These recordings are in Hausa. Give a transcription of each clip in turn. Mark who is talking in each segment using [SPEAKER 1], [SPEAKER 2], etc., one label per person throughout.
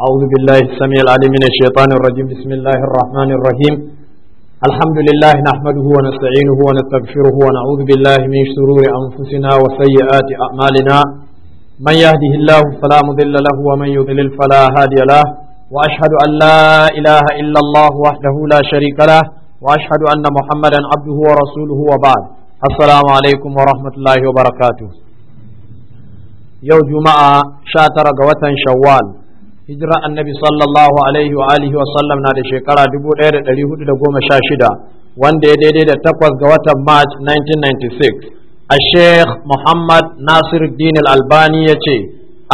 [SPEAKER 1] أعوذ بالله السميع العليم من الشيطان الرجيم بسم الله الرحمن الرحيم الحمد لله نحمده ونستعينه ونستغفره ونعوذ بالله من شرور أنفسنا وسيئات أعمالنا من يهده الله فلا مضل له ومن يضلل فلا هادي له وأشهد أن لا إله إلا الله وحده لا شريك له وأشهد أن محمدا عبده ورسوله وبعد السلام عليكم ورحمة الله وبركاته yau juma'a sha tara ga watan shawwal hijira annabi sallallahu alaihi wa alihi wa sallam na da shekara 1416 wanda ya daidai da takwas ga watan march 1996 a sheikh muhammad nasiruddin al-albani ya ce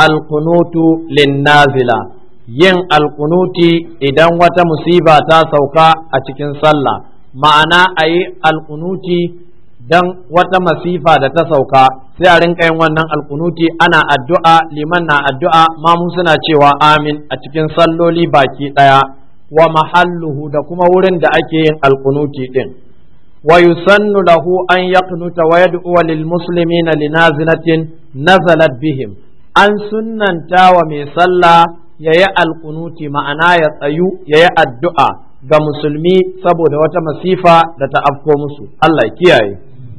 [SPEAKER 1] alkunutu linnazila yin alkunuti idan wata musiba ta sauka a cikin sallah ma'ana a yi alkunuti dan wata masifa da ta sauka sai a rinka yin wannan alkunuti ana addu'a liman na addu'a mamu suna cewa amin a cikin salloli baki ɗaya wa mahalluhu da kuma wurin da ake yin alkunuti ɗin wa yusannu lahu an yaqnuta wa yad'u lil muslimina linazilatin nazalat bihim an sunnanta wa mai sallah yayi alkunuti ma'ana ya tsayu yayi addu'a ga musulmi saboda wata masifa da ta afko musu Allah ya kiyaye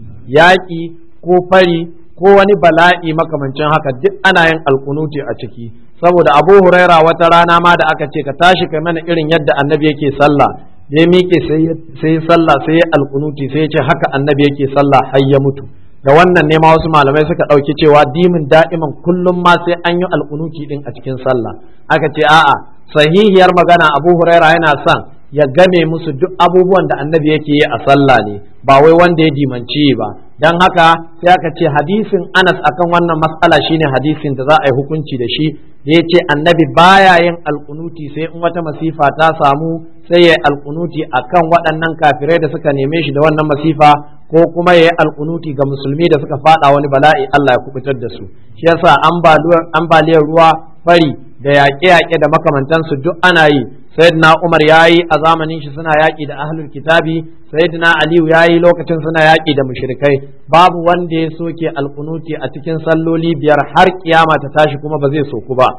[SPEAKER 1] yaƙi ko fari ko wani bala'i makamancin haka duk ana yin alkunuti a ciki saboda abu huraira wata rana ma da aka ce ka tashi kai mana irin yadda annabi yake sallah ya miƙe sai sallah sai ya alkunuti sai ya ce haka annabi yake sallah har ya mutu da wannan ne ma wasu malamai suka ɗauki cewa dimin da'iman kullum ma sai an yi alkunuti din a cikin sallah aka ce a'a sahihiyar magana abu huraira yana son ya game musu duk abubuwan da annabi yake yi a sallah ne ba wai wanda ya dimanci ba don haka sai aka ce hadisin anas akan wannan matsala shine hadisin da za a yi hukunci da shi da ya ce annabi baya yin alkunuti sai in wata masifa ta samu sai ya yi alkunuti akan waɗannan kafirai da suka neme shi da wannan masifa ko kuma ya yi alkunuti ga musulmi da suka fada wani bala'i Allah ya kubutar da su shi yasa ambaliyar ruwa fari da yaƙe-yaƙe da makamantansu duk ana yi sayyidina Umar yayi a zamanin shi suna yaƙi da ahlul kitabi sayyidina Aliyu yayi lokacin suna yaƙi da mushrikai babu wanda ya soke alkunuti a cikin salloli biyar har kiyama ta tashi kuma ba zai soku ba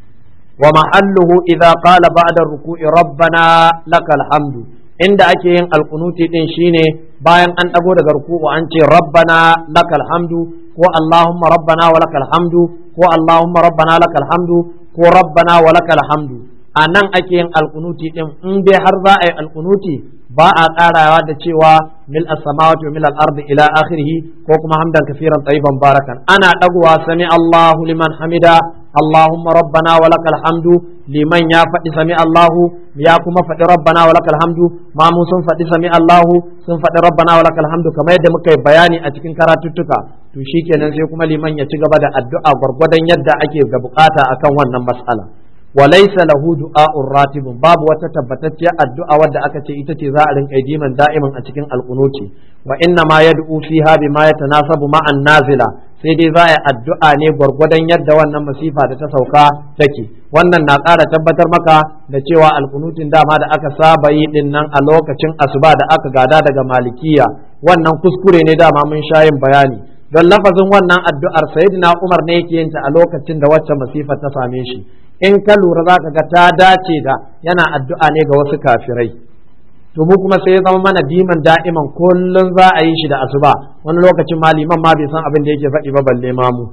[SPEAKER 1] wa mahalluhu idza qala ba'da ruku'i rabbana lakal hamdu inda ake yin alkunuti din shine bayan an dago daga ruku'u an ce rabbana lakal hamdu ko allahumma rabbana wa lakal hamdu ko allahumma rabbana lakal hamdu ko rabbana wa lakal hamdu a nan ake yin alkunuti din in dai har za a yi alkunuti ba a karawa da cewa mil as-samawati wa mil al-ardi ila akhirih ko kuma hamdan kafiran tayyiban barakan ana dagowa sami Allahu liman hamida Allahumma rabbana wa lakal hamdu liman ya faɗi sami Allahu ya kuma faɗi rabbana wa lakal hamdu ma mu sun faɗi sami Allahu sun faɗi rabbana wa lakal hamdu kamar yadda muka yi bayani a cikin karatuttuka to shikenan sai kuma liman ya ci gaba da addu'a gwargwadon yadda ake da bukata akan wannan mas'ala وليس له دعاء راتب باب وتتبتت الدعاء wadda aka ce ita ce za a rinka diman da'iman a cikin alqunuti wa inna ma yad'u fiha bima yatanasabu ma'an nazila sai dai za a addu'a ne gwargwadon yadda wannan masifa da ta sauka take wannan na ƙara tabbatar maka da cewa alkunutin dama da aka saba yi din nan a lokacin asuba da aka gada daga malikiya wannan kuskure ne dama mun sha yin bayani don lafazin wannan addu'ar sayyidina Umar ne yake yin ta a lokacin da wacce masifa ta same shi in ka lura za ka ga ta dace da yana addu'a ne ga wasu kafirai to mu kuma sai ya zama mana diman da'iman kullum za a yi shi da asuba wani lokacin maliman ma bai san abin da yake faɗi ba balle ma mu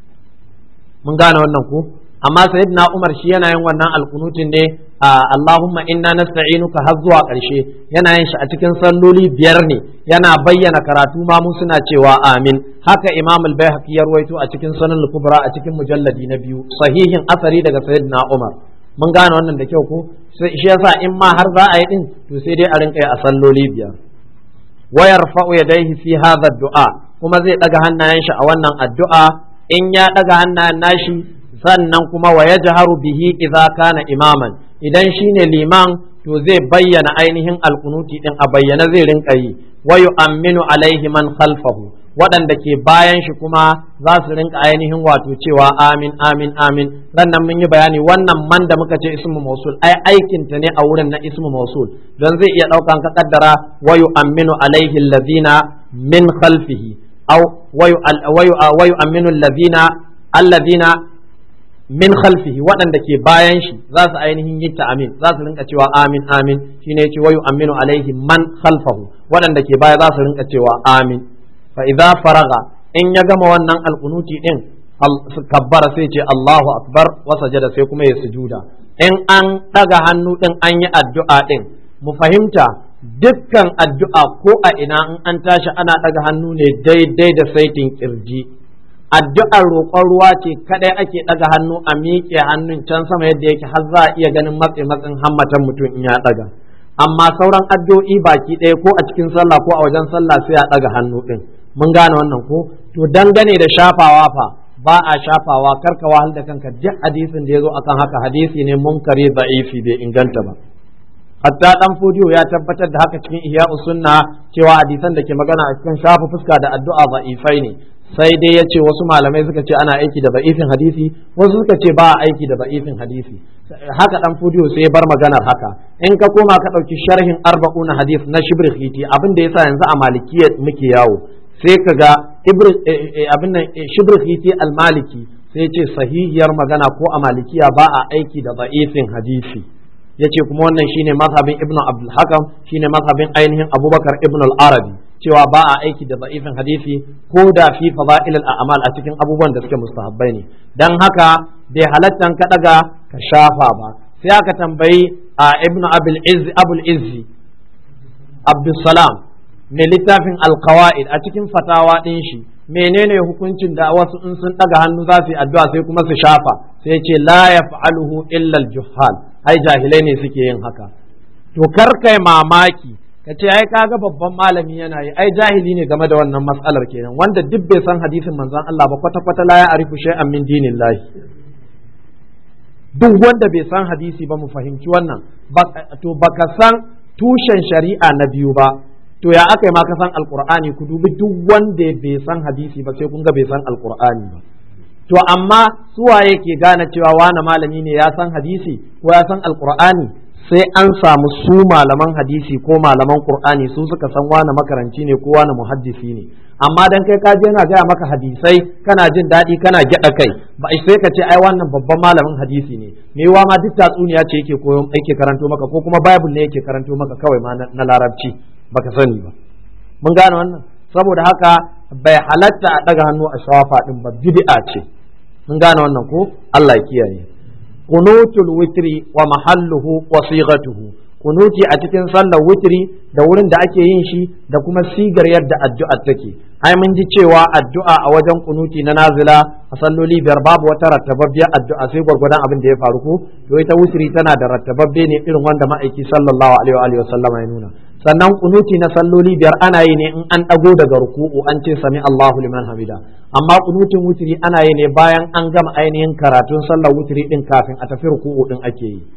[SPEAKER 1] mun gane wannan ku amma sayyidina Umar shi yana yin wannan alkunutin ne a Allahumma inna nasta'inuka har zuwa ƙarshe yana yin shi a cikin salloli biyar ne yana bayyana karatu ma mu suna cewa amin haka Imam al-Baihaqi ya rawaito a cikin Sunan al-Kubra a cikin mujalladi na biyu sahihin asari daga sayyidina Umar mun gane wannan da kyau ko sai shi yasa in ma har za a yi din to sai dai a rinka yi a salloli biyar wa yarfa'u yadayhi fi hadha du'a kuma zai daga hannayen shi a wannan addu'a in ya daga hannayen nashi sannan kuma wa yajharu bihi idza kana imaman idan shine liman to zai bayyana ainihin alkunuti din a bayyana zai rinka yi wa yu'minu alaihi man khalfahu waɗanda ke bayan shi kuma za su rinka ainihin wato cewa amin amin amin sannan mun yi bayani wannan man da muka ce ismu mausul ai aikin ta ne a wurin na ismu mausul don zai iya ɗaukan ka kaddara wa yu'minu alaihi allazina min khalfihi aw wa yu'minu allazina allazina min khalfihi waɗanda ke bayan shi za su ainihin yi amin za su rinka cewa amin amin shine yace wayu aminu alaihi man khalfahu waɗanda ke baya za su rinka cewa amin fa idza faraga in ya gama wannan alqunuti din kabbara sai ce Allahu akbar wa sajada sai kuma ya sujuda in an daga hannu din an yi addu'a din mu fahimta dukkan addu'a ko a ina in an tashi ana daga hannu ne daidai da saitin kirji addu'ar roƙon ruwa ce kadai ake ɗaga hannu a miƙe hannun can sama yadda yake har za a iya ganin matse matsin hammatan mutum in ya ɗaga amma sauran addu'o'i baki ɗaya ko a cikin sallah ko a wajen sallah sai a ɗaga hannu ɗin mun gane wannan ko to dangane da shafawa fa ba a shafawa karka wahal da kanka duk hadisin da ya zo akan haka hadisi ne munkari da'ifi bai inganta ba hatta dan fodiyo ya tabbatar da haka cikin ihya sunna cewa hadisan da ke magana a cikin shafa fuska da addu'a da'ifai ne sai dai ya ce wasu malamai suka ce ana aiki da ba'ifin hadisi wasu suka ce ba a aiki da ba'ifin hadisi haka dan fudiyo sai ya bar maganar haka in ka koma ka ɗauki sharhin arba'una hadis na shibr khiti abin da yasa yanzu a malikiyya muke yawo sai ka ga abin nan shibr khiti al-maliki sai ya ce sahihiyar magana ko a malikiya ba a aiki da ba'ifin hadisi yace kuma wannan shine mazhabin ibnu abdul hakam shine mazhabin ainihin abubakar ibnu al-arabi cewa ba a aiki da da'ifin hadisi ko da fi fada'il al-a'mal a cikin abubuwan da suke mustahabbai ne dan haka bai halattan ka daga ka shafa ba sai aka tambayi a ibnu abul izzi abul izzi abdus salam mai littafin al-qawaid a cikin fatawa din shi menene hukuncin da wasu in sun daga hannu za su yi addu'a sai kuma su shafa sai ce la yaf'aluhu illa al-juhal ai jahilai ne suke yin haka to kar kai mamaki ka ce ai kaga babban malami yana yi ai jahili ne game da wannan matsalar kenan wanda duk bai san hadisin manzon Allah ba kwata kwata la ya arifu shay'an min dinillahi duk wanda bai san hadisi ba mu fahimci wannan to baka san tushen shari'a na biyu ba to ya aka yi ma ka san alqur'ani ku dubi duk wanda bai san hadisi ba sai kun ga bai san alqur'ani ba to amma suwaye ke gane cewa wani malami ne ya san hadisi ko ya san alqur'ani sai an samu su malaman hadisi ko malaman qur'ani su suka san wani makaranci ne ko wani muhaddisi ne amma dan kai ka je yana gaya maka hadisai kana jin daɗi kana gyaɗa kai ba sai ka ce ai wannan babban malamin hadisi ne me wa ma duk tatsuniya ce yake koyo yake karanto maka ko kuma bible ne yake karanto maka kawai ma na larabci baka sani ba mun gane wannan saboda haka bai halatta a ɗaga hannu a shawafa ɗin ba bid'a ce mun gane wannan ko Allah ya kiyaye qunutul witri wa mahalluhu wa sighatuhu kunuti a cikin sallar witri da wurin da ake yin shi da kuma sigar yadda addu'a take ai mun ji cewa addu'a a wajen kunuti na nazila a salloli biyar babu wata rattababbiyar addu'a sai gwargwadon abin da ya faru ko to ita witri tana da rattababbe ne irin wanda ma'aiki sallallahu alaihi wa sallama ya nuna sannan kunuti na salloli biyar ana yi ne in an ɗago daga ruku'u an ce sami Allahu liman hamida amma kunutin wutiri ana yi ne bayan an gama ainihin karatun sallar wutiri din kafin a tafi ruku'u din ake yi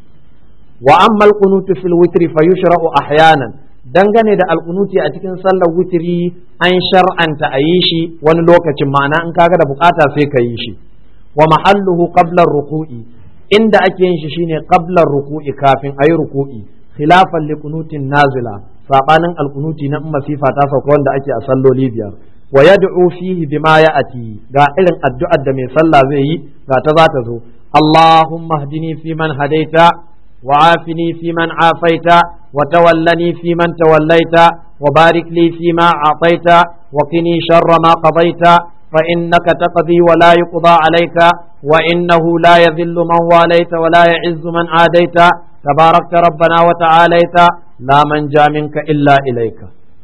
[SPEAKER 1] wa amma alqunutu fil witri fa yushra'u ahyanan dangane da alqunuti a cikin sallar wutiri an shar'anta a yi shi wani lokacin ma'ana in kaga da bukata sai ka yi shi wa mahalluhu qabla ruku'i inda ake yin shi shine qabla ruku'i kafin ayi ruku'i khilafan li kunutin nazila sabanin alkunuti na masifa ta sauka wanda ake a salloli biyar wa yad'u fihi bima ya'ati ga irin addu'ar da mai sallah zai yi ga ta za ta zo Allahumma hdini fi man hadaita wa afini fi man afaita wa tawallani fi man tawallaita wa barik li fi ma a'taita wa qini sharra ma qadaita fa innaka taqdi wa la yuqda alayka wa innahu la yadhillu man walaita wa la ya'izzu man adaita تباركت ربنا وتعاليت لا من جاء منك إلا إليك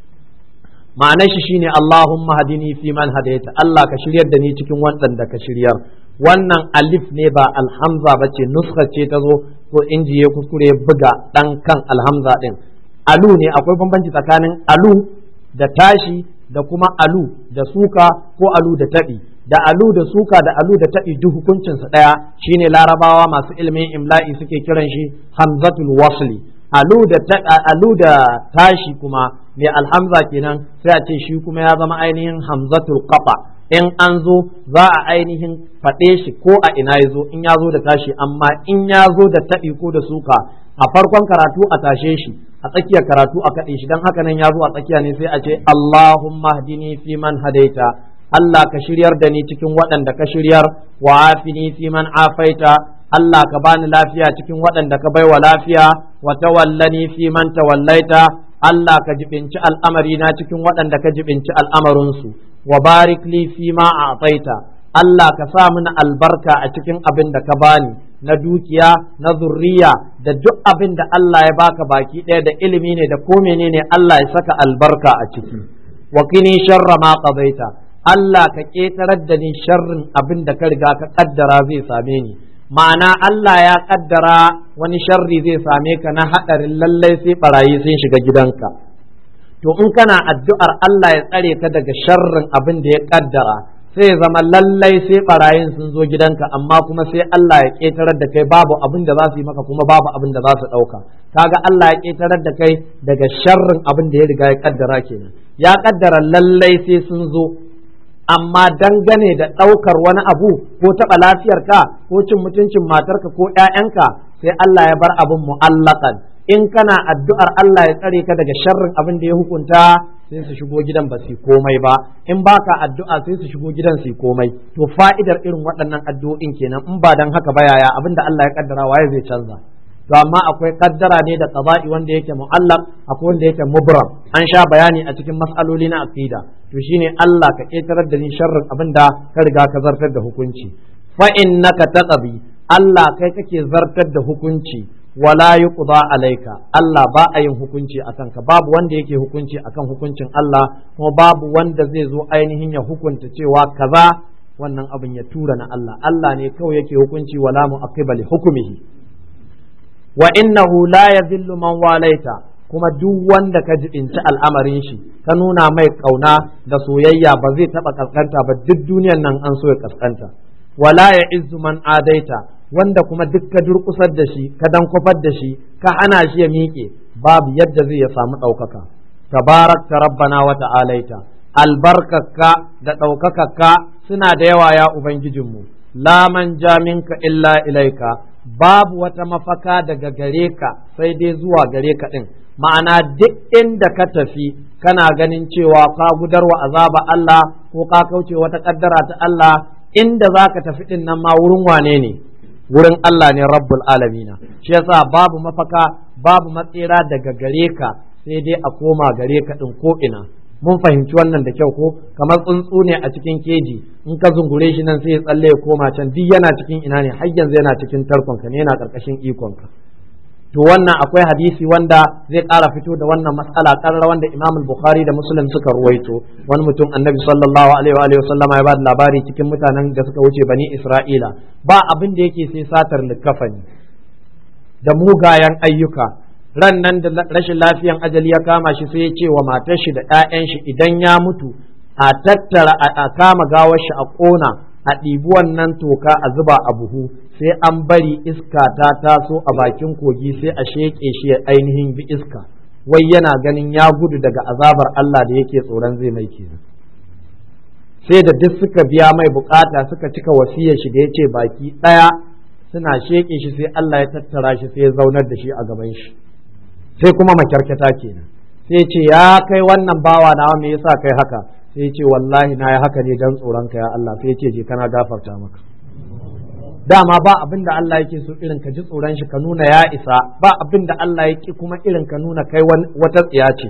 [SPEAKER 1] ma'anar shi shine Allahumma hadini fi man hadaita Allah ka shiryar da ni cikin wannan da ka shiryar wannan alif ne ba alhamza ba ce nuska ce ta zo ko inji ya kuskure buga dan kan alhamza din alu ne akwai bambanci tsakanin alu da tashi da kuma alu da suka ko alu da taɓi da alu da suka da alu da taɓi duk hukuncinsa ɗaya shine larabawa masu ilimin imla'i suke kiran shi hamzatul wasli alu da alu da tashi kuma mai alhamza kenan sai a ce shi kuma ya zama ainihin hamzatul qata in an zo za a ainihin faɗe shi ko a ina ya zo in ya zo da tashi amma in ya zo da taɓi ko da suka a farkon karatu a tashe shi a tsakiyar karatu a kaɗe shi don haka nan ya zo a tsakiya ne sai a ce Allahumma hdini fi man hadaita Allah ka shiryar da ni cikin waɗanda ka shiryar wa afini fi man afaita Allah ka bani lafiya cikin waɗanda ka baiwa lafiya wa tawallani fi man tawallaita Allah ka jibinci al'amari na cikin waɗanda ka jibinci al'amarinsu wa barik li fi ma a'taita Allah ka sa mini albarka a cikin abin da ka bani na dukiya na zurriya da duk abin da Allah ya baka baki ɗaya da ilimi ne da ko menene Allah ya saka albarka a ciki wa kini sharra ma qadaita Allah ka ƙetarar da ni sharrin abin da ka riga ka kaddara zai same ni ma'ana Allah ya kaddara wani sharri zai same ka na haɗarin lallai sai barayi sun shiga gidanka to in kana addu'ar Allah ya tsare ka daga sharrin abin da ya kaddara sai zama lallai sai barayin sun zo gidanka amma kuma sai Allah ya ƙetarar da kai babu abin da za su yi maka kuma babu abin da za su ɗauka kaga Allah ya ƙetarar da kai daga sharrin abin da ya riga ya kaddara kenan ya kaddara lallai sai sun zo amma dangane da ɗaukar wani abu ko taɓa lafiyarka ko cin mutuncin matarka ko ‘ya'yanka sai Allah ya bar abin mu'allakan in kana addu'ar Allah ya tsare ka daga sharrin abin da ya hukunta sai su shigo gidan ba su komai ba in baka addu'a sai su shigo gidan su komai to fa'idar irin waɗannan addu'o'in kenan in ba dan haka ba yaya abin da Allah ya kaddara waye zai canza to amma akwai kaddara ne da qada'i wanda yake mu'allaq akwai wanda yake mubram an sha bayani a cikin mas'aloli na aqida to shine Allah ka ketarar da ni sharrin abin da ka riga ka zartar da hukunci fa innaka taqbi Allah kai kake zartar da hukunci wala yuqda alaika Allah ba a yin hukunci akan ka babu wanda yake hukunci akan hukuncin Allah kuma babu wanda zai zo ainihin ya hukunta cewa kaza wannan abin ya tura na Allah Allah ne kawai yake hukunci wala mu'aqqiba li hukmihi wa innahu la yadhillu man walaita kuma duk wanda ka jibinci al'amarin shi ka nuna mai kauna da soyayya ba zai taba kaskanta ba duk duniyan nan an so ya kaskanta wala ya izzu man adaita wanda kuma duk ka durkusar da shi ka dan kwafar da shi ka hana shi ya miƙe babu yadda zai ya samu ɗaukaka tabarakta rabbana wa ta'alaita albarkakka da ɗaukakakka suna da yawa ya ubangijinmu la man minka illa ilaika babu wata mafaka daga gare ka sai dai zuwa gare ka ɗin ma'ana duk inda ka tafi kana ganin cewa ka gudarwa azaba Allah ko ka kauce wata kaddara ta Allah inda za ka tafi ɗin nan ma wurin wane ne wurin Allah ne rabbul alamina shi yasa babu mafaka babu matsira daga gare ka sai dai a koma gare ka ɗin ko ina mun fahimci wannan da kyau ko kamar tsuntsu ne a cikin keji in ka zungure shi nan sai ya tsalle ya koma can duk yana cikin ina ne har yanzu yana cikin tarkonka ne yana karkashin ikonka to wannan akwai hadisi wanda zai ƙara fito da wannan matsala ƙarar wanda Imam Bukhari da Muslim suka ruwaito wani mutum Annabi sallallahu alaihi wa sallama ya ba da labari cikin mutanen da suka wuce bani Isra'ila ba abin da yake sai satar likafani da mugayen ayyuka ran nan da rashin lafiyan ajali ya kama shi sai ya ce wa matar shi da ƴaƴan shi idan ya mutu a tattara a kama gawar shi a ƙona a ɗibi wannan toka a zuba a buhu sai an bari iska ta taso a bakin kogi sai a sheƙe shi ya ainihin bi iska wai yana ganin ya gudu daga azabar Allah da yake tsoron zai mai kenan sai da duk suka biya mai bukata suka cika wasiyar shi da ya ce baki ɗaya suna sheƙe shi sai Allah ya tattara shi sai ya zaunar da shi a gaban shi sai kuma makyarkata kenan sai ce ya kai wannan bawa nawa me yasa kai haka sai ce wallahi na yi haka ne dan tsoron ka ya Allah sai ce je kana gafarta maka dama ba abin da Allah yake so irin ka ji tsoron shi ka nuna ya isa ba abin da Allah yake kuma irin ka nuna kai wata tsiya ce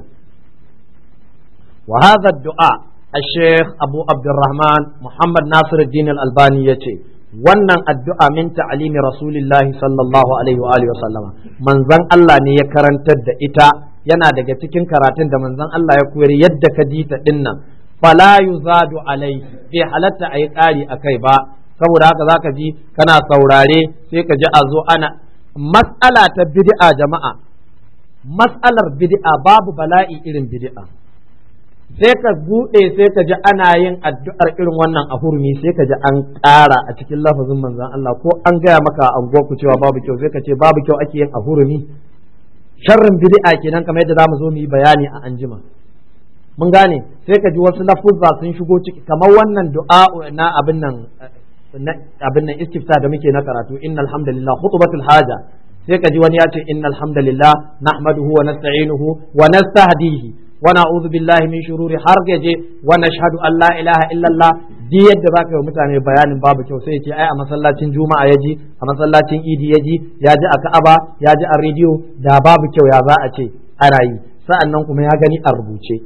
[SPEAKER 1] wa hadha du'a الشيخ أبو عبد الرحمن محمد ناصر الدين الألباني يتي wannan addu'a min ta'alimi rasulillahi sallallahu alaihi wa alihi wasallama manzon Allah ne ya karantar da ita yana daga cikin karatun da manzon Allah ya koyar yadda ka ji ta dinnan fala yuzadu alai bai halatta ayi ƙari akai ba saboda haka zaka ji kana saurare sai ka ji a zo ana mas'ala ta bid'a jama'a mas'alar bid'a babu bala'i irin bid'a sai ka buɗe sai ka ji ana yin addu'ar irin wannan a hurmi sai ka ji an ƙara a cikin lafazin manzon Allah ko an gaya maka a ku cewa babu kyau sai ka ce babu kyau ake yin a hurmi sharrin bid'a kenan kamar yadda zamu zo mu yi bayani a anjima mun gane sai ka ji wasu lafuzza sun shigo ciki kamar wannan du'a na abin nan abin nan istifta da muke na karatu innal hamdalillah khutbatul haja sai ka ji wani ya ce innal hamdalillah nahmaduhu wa nasta'inuhu wa nastahdihi wa na'udhu billahi min shururi har gaje wa nashhadu an la ilaha illallah di yadda zaka yi mutane bayanin babu kyau sai ce ai a masallacin juma'a yaji a masallacin idi yaji ya ji a ka'aba ya ji a rediyo da babu kyau ya za a ce ana yi sa'annan kuma ya gani a rubuce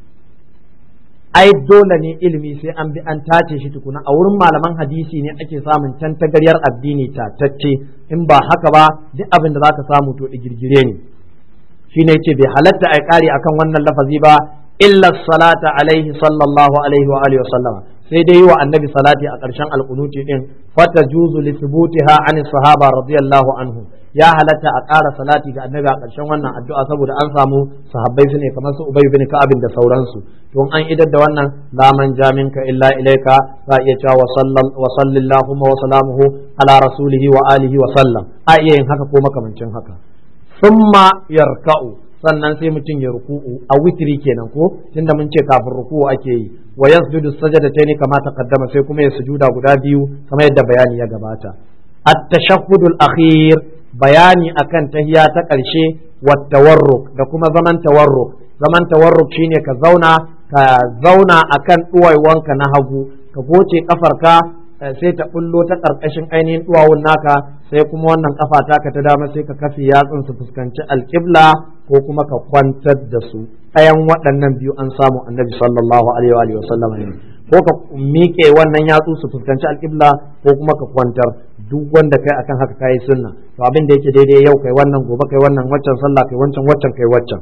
[SPEAKER 1] ai dole ne ilimi sai an bi an tace shi tukuna a wurin malaman hadisi ne ake samun tantagaryar addini tatacce in ba haka ba duk abin da zaka samu to girgire ne shine yace bai halatta ai kari akan wannan lafazi ba illa salata alaihi sallallahu alaihi wa alihi wa sallama sai dai yi wa annabi salati a ƙarshen alƙunuti din fata juzu li thubutiha an sahaba radiyallahu anhu ya halatta a ƙara salati ga annabi a ƙarshen wannan addu'a saboda an samu sahabbai su ne kamar su ubay bin ka'ab da sauransu to an idar da wannan la man jaminka illa ilaika za iya cewa wa sallallahu wa salamuhu ala rasulihi wa alihi wa sallam a iya yin haka ko makamancin haka summa yarka'u sannan sai mutum ya ruku'u a witri kenan ko tunda mun ce kafin ruku'u ake yi wa yasjudu sajadatayn kama taqaddama sai kuma ya sujuda guda biyu kamar yadda bayani ya gabata at-tashahhudul akhir bayani akan tahiya ta ƙarshe wa tawarruk da kuma zaman tawarruk zaman tawarruk shine ka zauna ka zauna akan duwaiwanka na hagu ka goce kafarka sai ta bullo ta ƙarƙashin ainihin duwawun naka sai kuma wannan kafa taka ta dama sai ka kafi yatsun su fuskanci alƙibla ko kuma ka kwantar da su ɗayan waɗannan biyu an samu annabi sallallahu alaihi wa sallam ne ko ka miƙe wannan yatsu su fuskanci alƙibla ko kuma ka kwantar duk wanda kai akan haka kai sunna to abin da yake daidai yau kai wannan gobe kai wannan waccan sallah kai wancan waccan kai waccan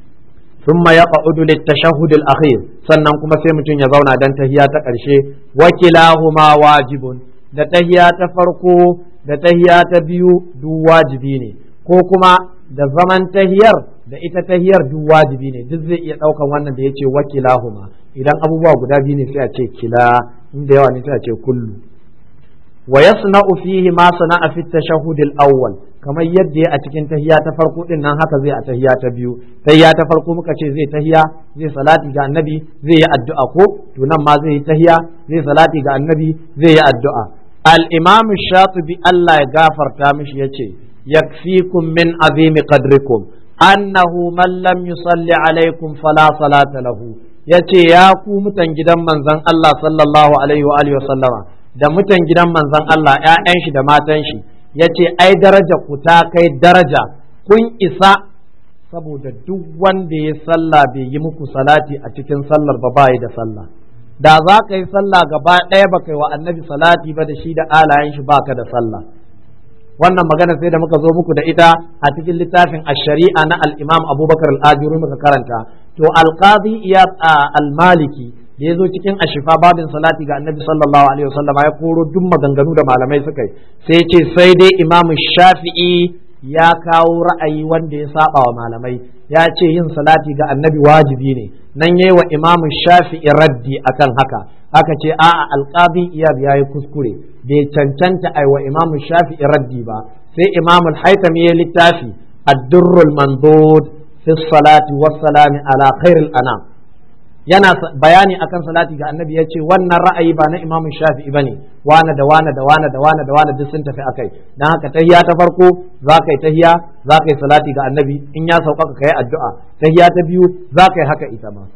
[SPEAKER 1] ثم يقعد للتشهد الأخير sannan kuma sai mutum ya zauna dan tahiya ta ƙarshe wakilahuma wajibun da tahiya ta farko da tahiya ta biyu duk wajibi ne ko kuma da zaman tahiyar da ita tahiyar duk wajibi ne duk zai iya ɗaukan wannan da yace wakilahuma idan abubuwa guda biyu ne sai a ce kila inda yawa ne sai a ce kullu wa yasna'u fihi ma sana'a fi tashahhud al-awwal kamar yadda a cikin tahiya ta farko din nan haka zai a tahiya ta biyu tahiya ta farko muka ce zai tahiya zai salati ga annabi zai yi addu'a ko to nan ma zai yi tahiya zai salati ga annabi zai yi addu'a al-imam shatibi Allah ya gafarta mishi yace yakfikum min azimi qadrikum annahu man lam yusalli alaikum fala salata lahu yace ya ku mutan gidan manzon Allah sallallahu alaihi wa alihi wa sallama da mutan gidan manzon Allah ƴaƴan shi da matan shi yace ai daraja ku ta kai daraja kun isa saboda duk wanda ya sallah bai yi muku salati a cikin sallar ba bai da sallah da za ka yi sallah gaba ɗaya ba kai wa annabi salati ba da shi da alayen shi baka da sallah wannan magana sai da muka zo muku da ita a cikin littafin ash-shari'a na al-imam abubakar al-ajuri muka karanta to al-qadi iyad al-maliki da ya zo cikin ashifa babin salati ga annabi sallallahu alaihi wasallam ya koro duk maganganu da malamai suka yi sai ce sai dai imamu shafi'i ya kawo ra'ayi wanda ya saba wa malamai ya ce yin salati ga annabi wajibi ne nan yayi wa imamu shafi'i raddi akan haka aka ce a'a alqadi iyad yayi kuskure bai cancanta ai wa imamu shafi'i raddi ba sai imamu al-haytami ya littafi ad-durrul mandud fi salati was-salami ala khairil anam yana bayani akan salati ga annabi ya ce wannan ra'ayi ba na imam shafi'i bane wane da wane da wane da wane da wane duk sun tafi akai dan haka tahiya ta farko za ka yi tahiya za ka yi salati ga annabi in ya sauƙaƙa ka yi addu'a tahiya ta biyu za ka yi haka ita ma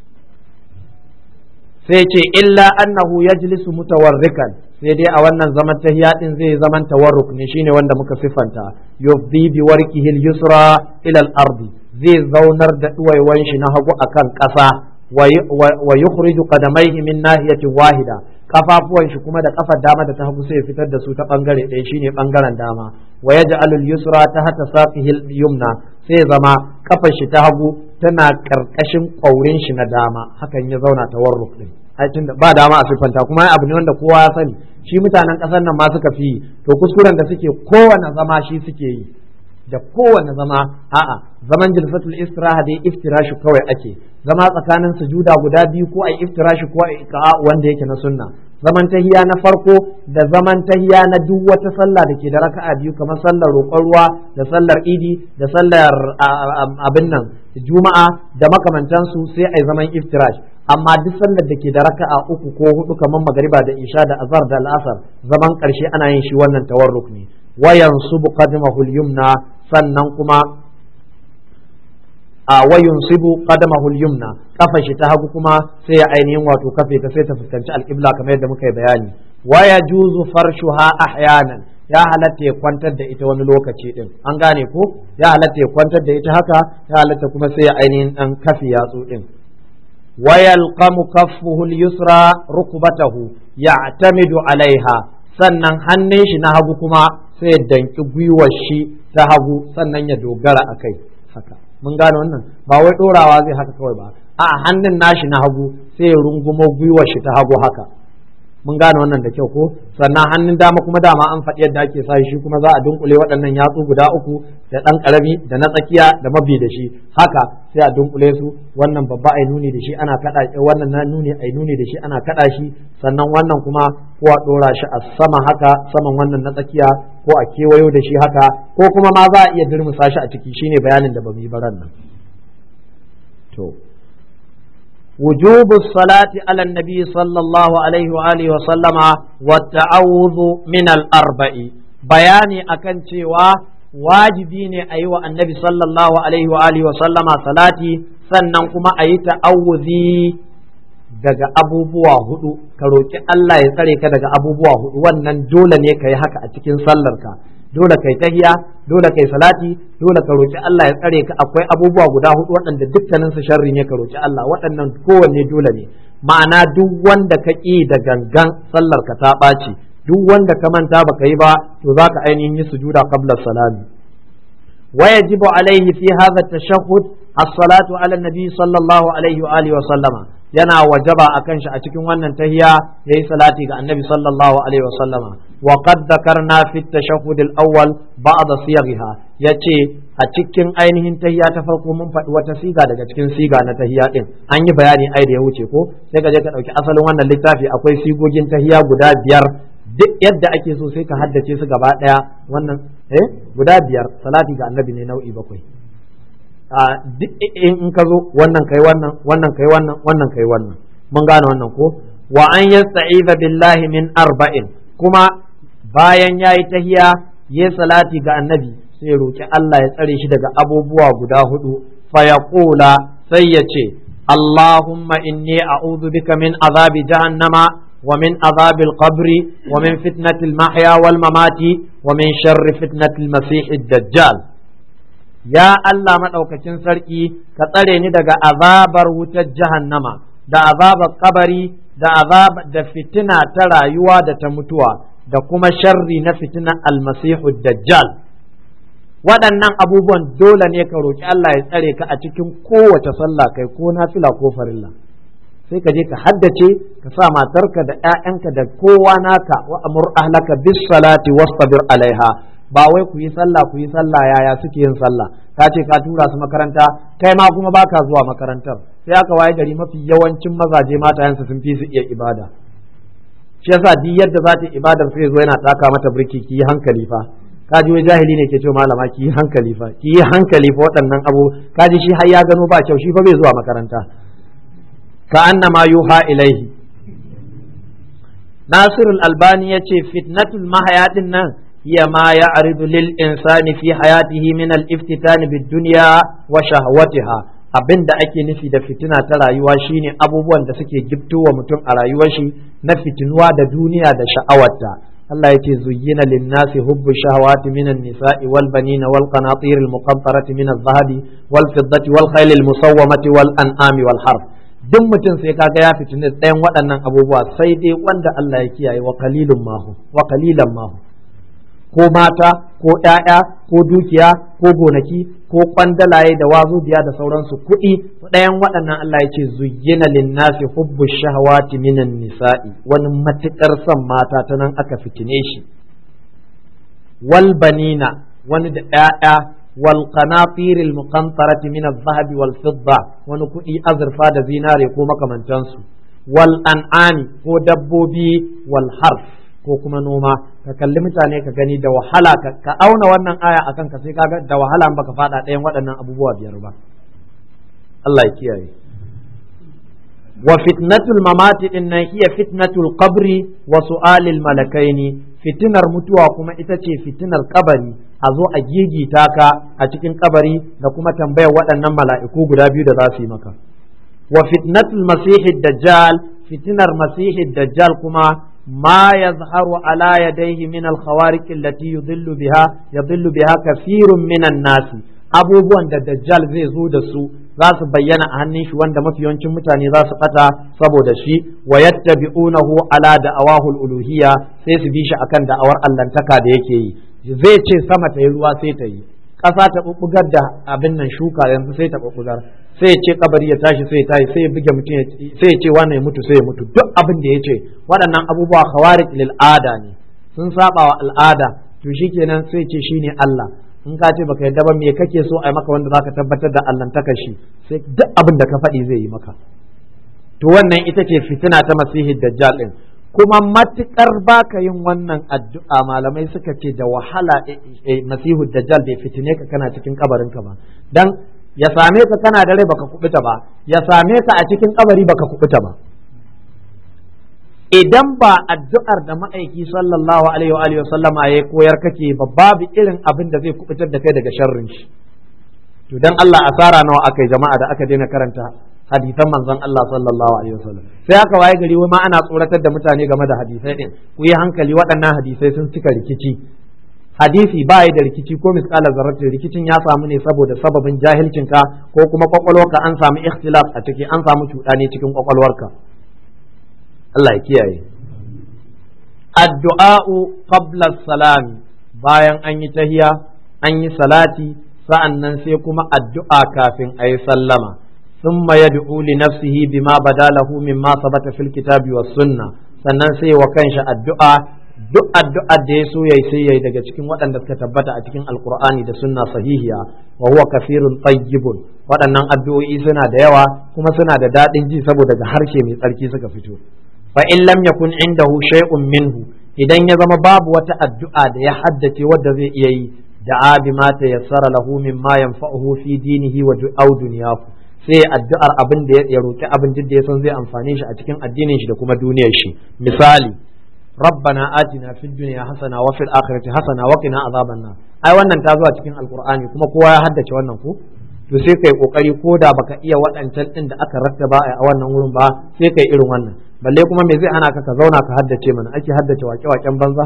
[SPEAKER 1] sai ce illa annahu yajlisu mutawarrikan sai dai a wannan zaman tahiya din zai zaman tawarruk ne shine wanda muka siffanta yufdi bi warqihi al-yusra ila al-ardi zai zaunar da duwaiwan shi na hagu akan ƙasa wa yukhriju qadamaihi min nahiyatin wahida kafafuwan shi kuma da kafar dama da ta hagu sai ya fitar da su ta bangare ɗaya shine bangaren dama wa yaj'alu al-yusra tahta saqihi al-yumna sai zama kafar shi ta hagu tana karkashin ƙaurin shi na dama hakan ya zauna tawarruk din aikin da ba dama a siffanta kuma abu ne wanda kowa ya sani shi mutanen ƙasar nan ma suka fi to kuskuren da suke kowane zama shi suke yi da kowane zama a'a zaman jilsatul istiraha dai iftirashi kawai ake zama tsakanin sujuda guda biyu ko ai iftirashi ko ai iqa wanda yake na sunna zaman tahiya na farko da zaman tahiya na duk wata sallah da ke da raka'a biyu kamar sallar roƙon ruwa da sallar idi da sallar abin nan juma'a da makamantansu sai ai zaman iftirash amma duk sallar da ke da raka'a uku ko hudu kamar magariba da isha da azhar da al'asar zaman ƙarshe ana yin shi wannan tawarruk ne wayan subu qadmahu yumna sannan kuma a wayun sibu qadamahu al-yumna kafa shi ta hagu kuma sai ya ainihin wato kafe ta sai ta fuskanci al-qibla kamar yadda muka yi bayani wa yajuzu farshuha ahyanan ya halatta ya kwantar da ita wani lokaci din an gane ko ya halatta ya kwantar da ita haka ya halatta kuma sai ya ainihin dan kafi yatsu din wa yalqamu kaffuhu al-yusra rukbatahu ya'tamidu alaiha sannan hannun shi na hagu kuma sai ya danki gwiwar shi ta hagu sannan ya dogara akai haka mun gane wannan ba wai dorawa zai haka kawai ba a hannun nashi na hagu sai ya rungumo gwiwar shi ta hagu haka mun gane wannan da kyau ko sannan hannun dama kuma dama an faɗi yadda ake sa shi kuma za a dunkule waɗannan yatsu guda uku da ɗan ƙarami da na tsakiya da mabi da shi haka sai a dunkule su wannan babba ai nuni da shi ana kaɗa wannan na nuni ai nuni da shi ana kaɗa shi sannan wannan kuma ko a ɗora shi a sama haka saman wannan na tsakiya ko a kewayo da shi haka ko kuma ma za a iya durmusa shi a ciki shine bayanin da ba mu yi baran nan to وجوب الصلاة على النبي صلى الله عليه وآله وسلم والتعوذ من الأربع بياني أكن cewa wajibi ne a yi wa annabi sallallahu alaihi wa alihi wa sallama salati sannan kuma a yi ta'awuzi daga abubuwa hudu ka roki Allah ya tsare ka daga abubuwa hudu wannan dole ne ka yi haka a cikin sallarka dole kai tahiya dole kai salati dole ka roki Allah ya tsare ka akwai abubuwa guda hudu waɗanda dukkanin su sharri ne ka roki Allah waɗannan kowanne dole ne ma'ana duk wanda ka ƙi da gangan sallar ka ta ɓaci duk wanda ka manta baka yi ba to zaka ainihin yi sujuda qabla salami wa yajibu alaihi fi hadha tashahhud as-salatu ala nabi sallallahu alaihi wa alihi wa sallama yana wajaba akan shi a cikin wannan tahiya yayi salati ga annabi sallallahu alaihi wa sallama wa qad dhakarna fi at-tashahhud al-awwal ba'd siyagha yace a cikin ainihin tahiya ta farko mun faɗi wata siga daga cikin siga na tahiya din an yi bayani ai da ya wuce ko sai ka je ka dauki asalin wannan littafi akwai sigogin tahiya guda biyar duk yadda ake so sai ka haddace su gaba daya wannan eh guda biyar salati ga annabi ne nau'i bakwai a duk in ka zo wannan kai wannan wannan kai wannan wannan kai wannan mun gane wannan ko wa an yasta'iza billahi min arba'in kuma bayan yayi tahiya yayi salati ga annabi sai roki Allah ya tsare shi daga abubuwa guda hudu fa yaqula sai ya ce Allahumma inni a'udhu bika min azabi jahannama ومن عذاب القبر ومن فتنة المحيا والممات ومن شر فتنة المسيح الدجال ya Allah maɗaukacin sarki ka tsare ni daga azabar wutar jahannama da azabar kabari da azab da fitina ta rayuwa da ta mutuwa da kuma sharri na fitinar almasihu dajjal waɗannan abubuwan dole ne ka roki Allah ya tsare ka a cikin kowace sallah kai ko nafila ko farilla sai ka je ka haddace ka sa matarka da 'ya'yanka da kowa naka wa amur ahlaka bis salati wastabir alaiha ba wai ku yi sallah ku yi sallah yaya suke yin sallah ka ce ka tura su makaranta kai ma kuma baka zuwa makarantar sai aka waye gari mafi yawancin mazaje matayensu sun fi su iya ibada shi yasa duk yadda za ta ibadar sai zo yana taka mata birki ki yi hankali fa ka ji wai jahili ne ke ce malama ki yi hankali fa ki yi hankali fa waɗannan abu ka ji shi har ya gano ba kyau shi fa bai zuwa makaranta ka annama yuha ilaihi Nasirul Albani ya ce fitnatul mahaya din nan هي ما يعرض للإنسان في حياته من الافتتان بالدنيا وشهوتها abin da ake nufi da fitina ta rayuwa shine abubuwan da suke giftowa mutum a rayuwar shi na fitinuwa da duniya da sha'awarta Allah yake zuyyina linnasi hubbu shahawati minan nisa'i wal banina wal qanatir al muqantarati min adh-dhahabi wal fiddati wal khayl al musawwamati wal an'ami wal harf duk mutum sai kaga ya fitine ɗayan waɗannan abubuwa sai dai wanda Allah ya kiyaye wa qalilun mahu wa qalilan mahu ko mata ko ‘ya'ya ko dukiya ko gonaki ko kwandalaye da wazubiya da sauransu kuɗi ɗayan waɗannan Allah ya ce zuyyina linnasi hubbu shahawati minan nisa'i wani matuƙar son mata ta nan aka fitine shi wal banina wani da ‘ya'ya wal qanatiril muqantarati min adh-dhahabi wal fidda wani kuɗi azurfa da zinare ko makamantansu wal an'ami ko dabbobi wal harf ko kuma noma ka kalli mutane ka gani da wahala ka auna wannan aya akan ka sai kaga da wahala in baka fada ɗayan waɗannan abubuwa biyar ba Allah ya kiyaye wa fitnatul mamati inna hiya fitnatul qabri wa su'alil malakaini fitinar mutuwa kuma ita ce fitinar kabari a zo a gigita ka a cikin kabari da kuma tambayar waɗannan mala'iku guda biyu da za su yi maka wa fitnatul masihid dajjal fitinar masihid dajjal kuma ما يظهر على يديه من الخوارق التي يضل بها يضل بها كثير من الناس abubuwan da dajjal zai zo da su za su bayyana a hannun shi wanda mafi yawancin mutane za su bata saboda shi wa yattabi'unahu ala da'awahul uluhiyya sai su bi shi akan da'awar allantaka da yake yi zai ce sama ta yi ruwa sai ta yi ƙasa ta bubbugar da abin nan shuka yanzu sai ta bubbugar sai ya ce kabari ya tashi sai ya tashi sai ya buge mutum sai ya ce wannan ya mutu sai ya mutu duk abin da ya ce waɗannan abubuwa khawarij lil ada ne sun saba wa al'ada to shikenan sai ya ce shine Allah in ka ce baka yadda ba me kake so a yi maka wanda zaka tabbatar da allantaka shi sai duk abin da ka faɗi zai yi maka to wannan ita ce fitina ta masihi dajjal din kuma matukar baka yin wannan addu'a malamai suka ce da wahala masihu dajjal bai fitine ka kana cikin kabarinka ba dan ya same ka kana da rai baka kubuta ba ya same ka a cikin kabari baka kubuta ba idan ba addu'ar da ma'aiki sallallahu alaihi wa alihi sallama ya koyar kake ba babu irin abin da zai kubutar da kai daga sharrin shi to dan Allah asara nawa akai jama'a da aka daina karanta hadisan manzon Allah sallallahu alaihi wasallam sai aka waye gari wai ma ana tsoratar da mutane game da hadisai din ku yi hankali waɗannan hadisai sun cika rikici hadisi ba da rikici ko misƙalar zarratin rikicin ya samu ne saboda sababin jahilcinka ko kuma kwakwalwarka an samu ikhtilaf a ciki an samu cuɗani cikin kwakwalwarka Allah ya kiyaye addu'a'u qabla salami bayan an yi tahiya an yi salati sa'annan sai kuma addu'a kafin a yi sallama ثم يدعو لنفسه بما بدا له مما ثبت في الكتاب والسنة sannan sai wa kanshi addu'a duk addu'a da ya so yayi sai yayi daga cikin waɗanda suka tabbata a cikin alkur'ani da sunna sahihiya wa huwa kafirun tayyibun waɗannan addu'o'i suna da yawa kuma suna da daɗin ji saboda ga harshe mai tsarki suka fito fa in lam yakun indahu shay'un minhu idan ya zama babu wata addu'a da ya haddace wadda zai iya yi da'a bima tayassara lahu mimma yanfa'uhu fi dinihi wa aw dunyahu sai addu'ar abin da ya roki abin da ya san zai amfane shi a cikin addinin shi da kuma duniyar shi misali rabbana atina fid dunya hasana wa fil akhirati hasana wa qina azaban nar ai wannan ta zuwa cikin alqur'ani kuma kowa ya haddace wannan ko to sai kai kokari ko da baka iya waɗancan din da aka rattaba a wannan wurin ba sai kai irin wannan balle kuma me zai hana ka ka zauna ka haddace mana ake haddace wake-waken banza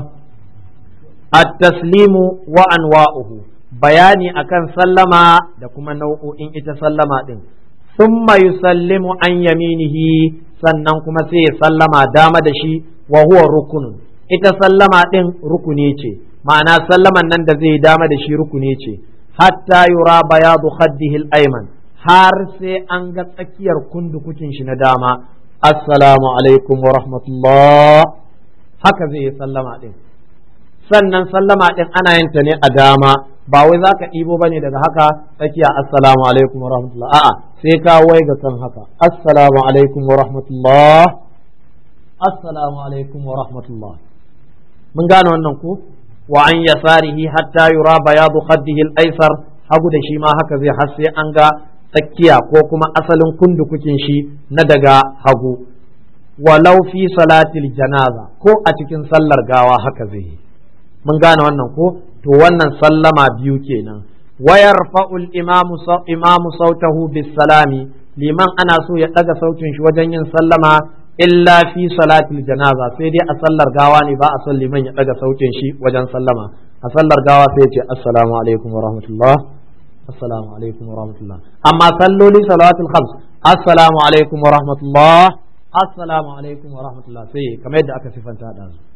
[SPEAKER 1] at-taslimu wa anwa'uhu bayani akan sallama da kuma nau'o'in ita sallama din thumma yusallimu an yaminihi sannan kuma sai ya sallama dama da shi wa huwa rukunun ita sallama din rukuni ce ma'ana sallaman nan da zai dama da shi rukuni ce hatta yura bayadu khaddihi al-ayman har sai an ga tsakiyar kundukukin shi na dama assalamu alaikum wa rahmatullah haka zai yi sallama din sannan sallama din ana yin ta ne a dama ba wai za ka ɗibo ba ne daga haka tsakiya assalamu alaikum wa rahmatullah a'a sai ka wai ga kan haka assalamu alaikum wa rahmatullah assalamu alaikum wa rahmatullah mun gane wannan ko wa an yasarihi hatta yura bayadu khaddihi al-aysar hagu da shi ma haka zai har sai an ga tsakiya ko kuma asalin kundukukin shi na daga hagu walau fi salatil janaza ko a cikin sallar gawa haka zai yi mun gane wannan ko to wannan sallama biyu kenan wayar fa'ul imamu imamu sautahu bis salami liman ana so ya daga sautin shi wajen yin sallama illa fi salatil janaza sai dai a sallar gawa ne ba a son liman ya daga sautin shi wajen sallama a sallar gawa sai ya ce assalamu alaikum wa rahmatullah assalamu alaikum wa rahmatullah amma salloli salawatul khams assalamu alaikum wa rahmatullah assalamu alaikum wa rahmatullah sai kamar yadda aka sifanta da su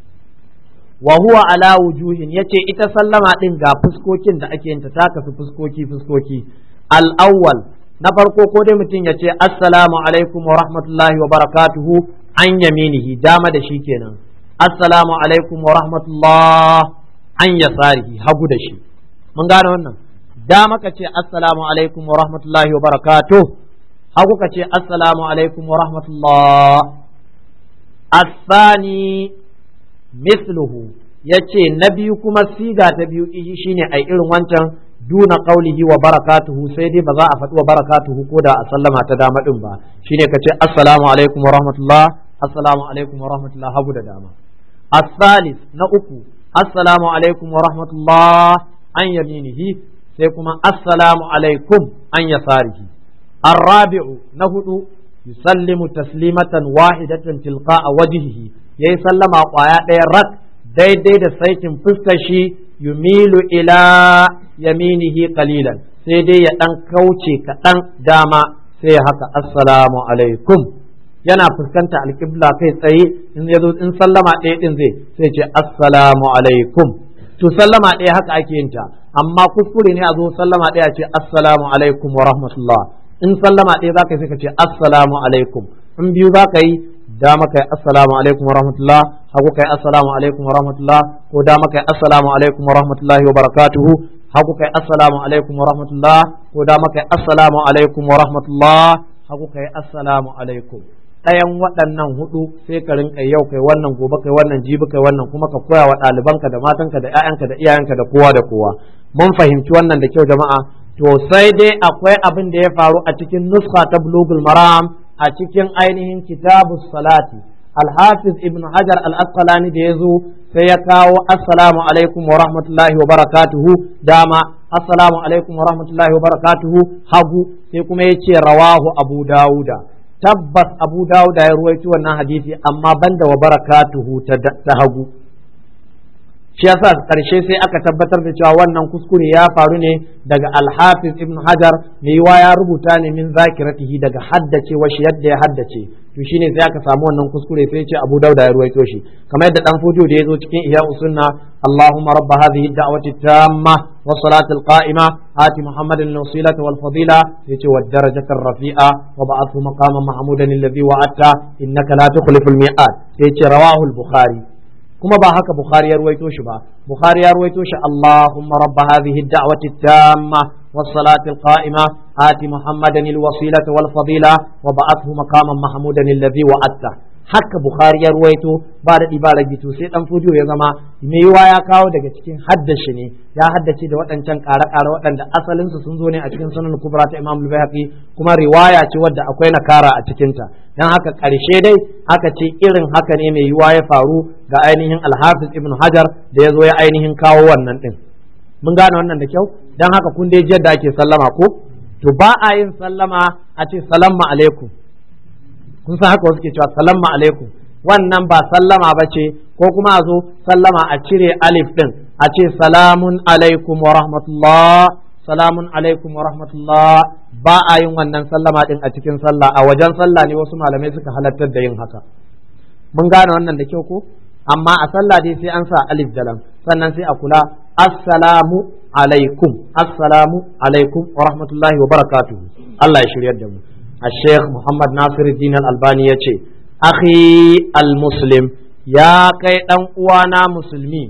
[SPEAKER 1] wa huwa ala wujuhin yace ita sallama din ga fuskokin da ake yin ta ta kasu fuskoki fuskoki al-awwal na farko ko dai mutum ya ce assalamu alaikum wa rahmatullahi wa barakatuhu an yaminihi dama da shi kenan assalamu alaikum wa rahmatullah an yasarihi hagu da shi mun gane wannan dama ka ce assalamu alaikum wa rahmatullahi wa barakatuh hagu ka ce assalamu alaikum wa rahmatullah الثاني misluhu ya ce na biyu kuma siga ta biyu shine ai irin wancan duna qaulihi wa barakatuhu sai dai ba za a faɗi wa barakatuhu ko da a sallama ta dama din ba shine ka ce assalamu alaikum wa rahmatullah assalamu alaikum wa rahmatullah hagu da dama الثالث na uku assalamu alaikum wa rahmatullah an yaminihi sai kuma assalamu alaikum an yasarihi arrabi'u na hudu yusallimu taslimatan wahidatan tilqa'a wajhihi yayi sallama kwaya ɗaya rak daidai da saitin fuskar shi yumilu ila yaminihi qalilan sai dai ya dan kauce kaɗan dama sai ya haka assalamu alaikum yana fuskanta alƙibla kai tsaye in ya zo in sallama ɗaya ɗin zai sai ce assalamu alaikum to sallama ɗaya haka ake yin ta amma kuskure ne a zo sallama ɗaya ce assalamu alaikum wa rahmatullah in sallama ɗaya za ka yi sai ka ce assalamu alaikum in biyu za ka yi dama kai assalamu alaikum wa rahmatullah hagu kai assalamu alaikum wa rahmatullah ko dama kai assalamu alaikum wa rahmatullahi wa barakatuhu hagu kai assalamu alaikum wa rahmatullah ko dama kai assalamu alaikum wa rahmatullah hagu kai assalamu alaikum ɗayan waɗannan hudu sai ka rinka yau kai wannan gobe kai wannan jibi kai wannan kuma ka koya wa ɗalibanka da matanka da ƴaƴanka da iyayenka da kowa da kowa mun fahimci wannan da kyau jama'a to sai dai akwai abin da ya faru a cikin nuskha ta bulugul maram a cikin ainihin kitabu salati alhafiz ibn hajar al-asqalani da ya zo sai ya kawo assalamu alaikum wa rahmatullahi wa barakatuhu dama assalamu alaikum wa rahmatullahi wa barakatuhu hagu sai kuma ya ce rawahu abu dawuda tabbas abu dawuda ya ruwaito wannan hadisi amma banda wa barakatuhu ta hagu shi yasa karshe sai aka tabbatar da cewa wannan kuskure ya faru ne daga alhafiz ibn hajar mai yiwa ya rubuta ne min zakiratihi daga haddace shi yadda ya haddace to shine sai aka samu wannan kuskure sai ce abu dauda ya ruwaito shi kamar yadda dan fudu da ya zo cikin ihya usunna allahumma rabb hadhihi da'wati tamma wa salati alqa'ima ati muhammadan al-wasilata wal fadila yace wa darajata rafi'a wa ba'athu maqaman mahmudan alladhi wa'atta innaka la tukhlifu al-mi'ad yace rawahu al-bukhari kuma ba haka Bukhari ya ruwaito shi ba Bukhari ya ruwaito shi Allahumma rabb hadhihi ad-da'wati at-tamma was-salati al-qa'ima ati Muhammadan al-wasilata wal-fadila wa ba'athu maqaman mahmudan alladhi wa'atta haka Bukhari ya ruwaito ba da ba ragi to sai dan fujo ya zama mai yiwa ya kawo daga cikin haddashi ne ya haddace da waɗancan ƙare-ƙare waɗanda asalin su sun zo ne a cikin sunan kubra ta Imam al-Baihaqi kuma riwaya ce wadda akwai nakara a cikin ta dan haka ƙarshe dai aka ce irin haka ne mai yiwa ya faru ga ainihin Al-Hafiz Ibn Hajar da ya zo ya ainihin kawo wannan din mun gane wannan da kyau dan haka kun dai da ake sallama ko to ba a yin sallama a ce salamu alaikum kun san haka wasu ke cewa salamu alaikum wannan ba sallama ba ce ko kuma a zo sallama a cire alif din a ce salamun alaikum wa rahmatullah salamun alaikum wa rahmatullah ba a yin wannan sallama din a cikin sallah a wajen sallah ne wasu malamai suka halartar da yin haka mun gane wannan da kyau ko amma a sallah dai sai an sa alif da lam sannan sai a kula assalamu alaikum assalamu alaikum wa rahmatullahi wa barakatuhu Allah ya shiryar da mu الشيخ محمد ناصر الدين الألباني يتي أخي المسلم يا كي وانا مسلمي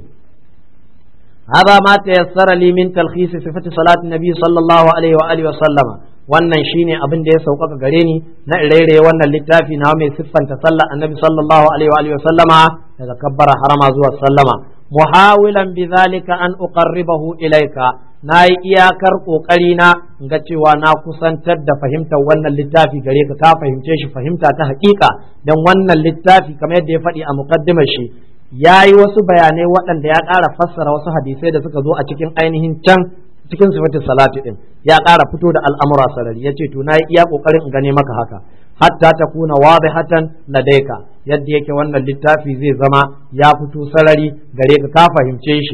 [SPEAKER 1] هذا ما تيسر لي من تلخيص صفة صلاة النبي صلى الله عليه وآله وسلم wannan shine abin da ya sauƙaƙa gare ni na ire wannan littafi na mai siffanta sallar annabi sallallahu alaihi wa sallama daga kabbara harama zuwa sallama muhawilan bidhalika an uqarribahu ilayka na yi iyakar ƙoƙari na ga cewa na kusantar da fahimtar wannan littafi gare ka ka fahimce shi fahimta ta haƙiƙa don wannan littafi kamar yadda ya faɗi a muƙaddimar shi ya yi wasu bayanai waɗanda ya ƙara fassara wasu hadisai da suka zo a cikin ainihin can cikin sifatin salati ɗin ya ƙara fito da al'amura sarari ya ce to na yi iya ƙoƙarin in gane maka haka hatta ta kuna wadihatan ladaika yadda yake wannan littafi zai zama ya fito sarari gare ka ka fahimce shi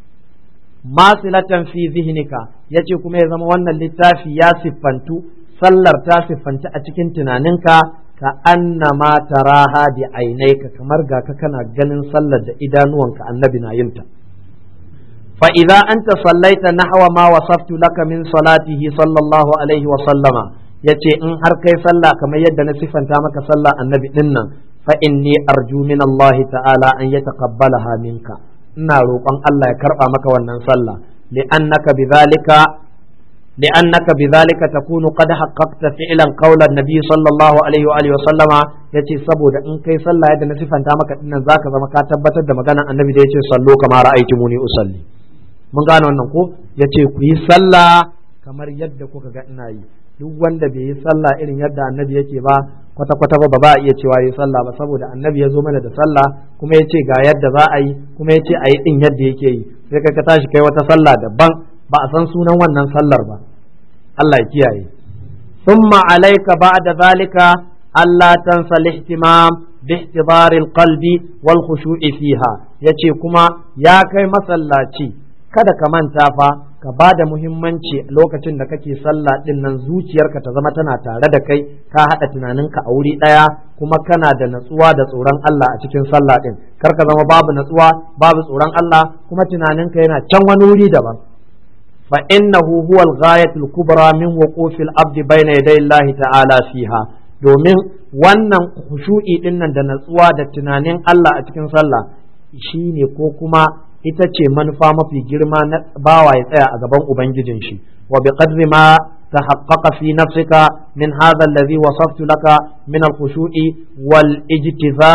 [SPEAKER 1] masilatan fi zihnika yace kuma ya zama wannan littafi ya siffantu sallar ta siffanci a cikin tunaninka ka annama taraha bi ainaika kamar ga ka kana ganin sallar da idanuwanka annabi na yinta fa idza anta sallaita nahwa ma wasaftu laka min salatihi sallallahu alaihi wa sallama yace in har kai sallah kamar yadda na siffanta maka sallah annabi dinnan fa inni arju min Allah ta'ala an yataqabbalaha minka ina roƙon Allah ya karɓa maka wannan sallah li'annaka bidhalika li'annaka bidhalika takunu qad haqqaqta fi'lan qawla an-nabi sallallahu alaihi wa alihi wa sallama yace saboda in kai sallah yadda na sifanta maka dinnan zaka zama ka tabbatar da maganar annabi da yace sallu kama ra'aytumuni usalli mun gane wannan ko yace ku yi sallah kamar yadda kuka ga ina yi duk wanda bai yi sallah irin yadda annabi yake ba kwata kwata ba ba a iya cewa yi sallah ba saboda annabi ya zo mana da sallah kuma ya ce ga yadda za a yi kuma ya ce a yi din yadda yake yi sai kai ka tashi kai wata sallah daban ba a san sunan wannan sallar ba Allah ya kiyaye ثم عليك بعد ذلك ألا تنسى الاهتمام باحتضار القلب والخشوع فيها yace kuma ya kai masallaci kada ka manta fa ka ba da muhimmanci lokacin da kake sallah din nan zuciyarka ta zama tana tare da kai ka haɗa tunaninka a wuri ɗaya kuma kana da natsuwa da tsoron Allah a cikin sallah din kar ka zama babu natsuwa babu tsoron Allah kuma tunaninka yana can wani wuri daban fa innahu huwa al-ghayatul kubra min wuqufil abdi bayna yaday Allah ta'ala fiha domin wannan khushu'i din nan da natsuwa da tunanin Allah a cikin sallah shine ko kuma ita ce manufa mafi girma na bawa ya tsaya a gaban ubangijin shi wa bi qadri ma tahaqqaqa fi nafsika min hadha alladhi wasaftu laka min al-khushu'i wal ijtiza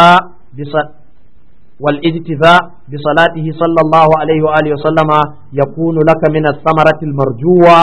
[SPEAKER 1] والاجتزاء بصلاته صلى الله عليه وآله وسلم يكون لك من الثمرة المرجوة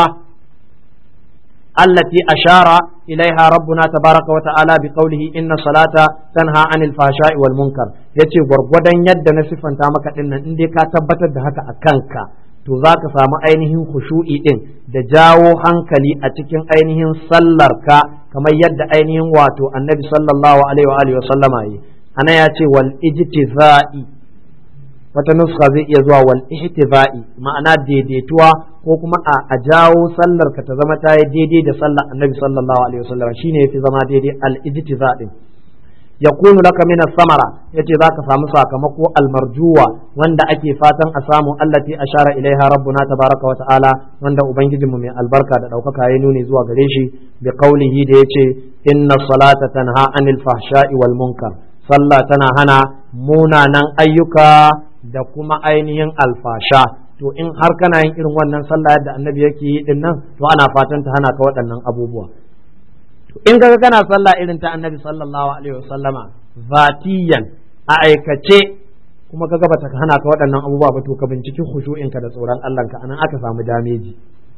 [SPEAKER 1] التي أشار إليها ربنا تبارك وتعالى بقوله إن الصلاة تنهى عن الفحشاء والمنكر yace gwargwadon yadda na siffanta maka din nan in dai ka tabbatar da haka a kanka to za ka samu ainihin khushu'i din da jawo hankali a cikin ainihin sallarka kamar yadda ainihin wato annabi sallallahu alaihi wa sallama yi ana ya ce wal ijtiza'i wata nuska zai iya zuwa wal ihtiza'i ma'ana daidaituwa ko kuma a jawo sallar ka ta zama ta yi daidai da sallar annabi sallallahu alaihi wasallam shine yafi zama daidai al ijtiza' din yakunu laka min samara yace zaka samu sakamako al marjuwa wanda ake fatan a samu allati ashara ilaiha rabbuna tabaraka wa ta'ala wanda ubangijinmu mai albarka da daukaka ya nuni zuwa gare shi bi qaulihi da yace inna salata tanha anil fahsha'i wal munkar sallah tana hana munanan ayyuka da kuma ainihin alfasha to in har kana yin irin wannan sallah yadda annabi yake yi din nan to ana fatan ta hana ka waɗannan abubuwa to in kaga kana sallah irin ta annabi sallallahu alaihi wasallama zatiyan a aikace kuma kaga bata hana ka waɗannan abubuwa ba to ka binciki khushu'inka da tsoron Allah ka anan aka samu dameji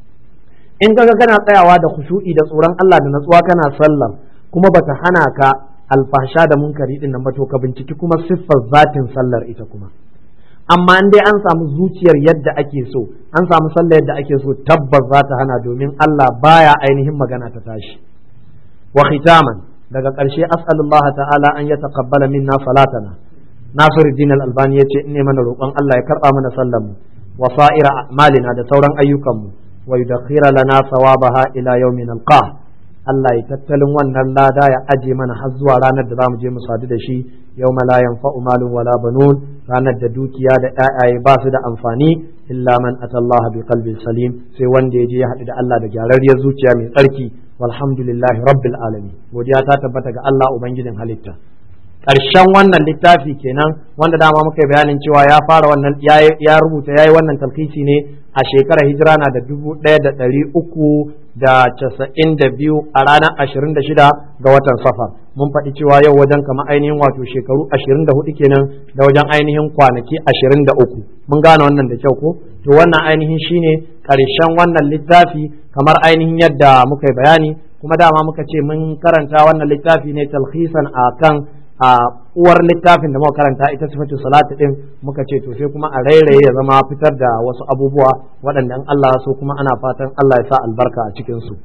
[SPEAKER 1] in kaga kana tsayawa da khushu'i da tsoron Allah da natsuwa kana sallar kuma bata hana ka alfasha da munkari din nan ba to ka binciki kuma siffar zatin sallar ita kuma amma in dai an samu zuciyar yadda ake so an samu sallar yadda ake so tabbas za ta hana domin Allah baya ainihin magana ta tashi wa khitaman daga ƙarshe as'alullah ta'ala an ya taqabbala minna salatana Nasiruddin al-Albani yace in ne mana roƙon Allah ya karba mana sallar mu wa sa'ira a'malina da sauran ayyukan mu wa yudakhira lana sawabaha ila yawmin alqah Allah ya tattalin wannan lada ya aje mana har zuwa ranar da zamu je mu sadu da shi yau la yanfa'u malun wala banun ranar da dukiya da ƴaƴaye ba su da amfani illa man atallaha bi qalbin salim sai wanda ya je ya haɗu da Allah da gyararriyar zuciya mai tsarki walhamdulillahi rabbil alamin godiya ta tabbata ga Allah ubangijin halitta ƙarshen wannan littafi kenan wanda dama muka yi bayanin cewa ya fara wannan ya rubuta ya yi wannan talkisi ne a shekarar hijira na da dubu ɗaya da ɗari uku da casa'in da biyu a ranar ashirin da shida ga watan safar mun faɗi cewa yau wajen kama ainihin wato shekaru ashirin da hudu kenan da wajen ainihin kwanaki ashirin da uku mun gane wannan da kyau ko to wannan ainihin shine ƙarshen wannan littafi kamar ainihin yadda muka yi bayani kuma dama muka ce mun karanta wannan littafi ne talhisan a kan a uwar littafin da muka karanta ita sifatu salatu din muka ce to sai kuma a rairaye ya zama fitar da wasu abubuwa waɗanda in Allah so kuma ana fatan Allah ya sa albarka a cikin su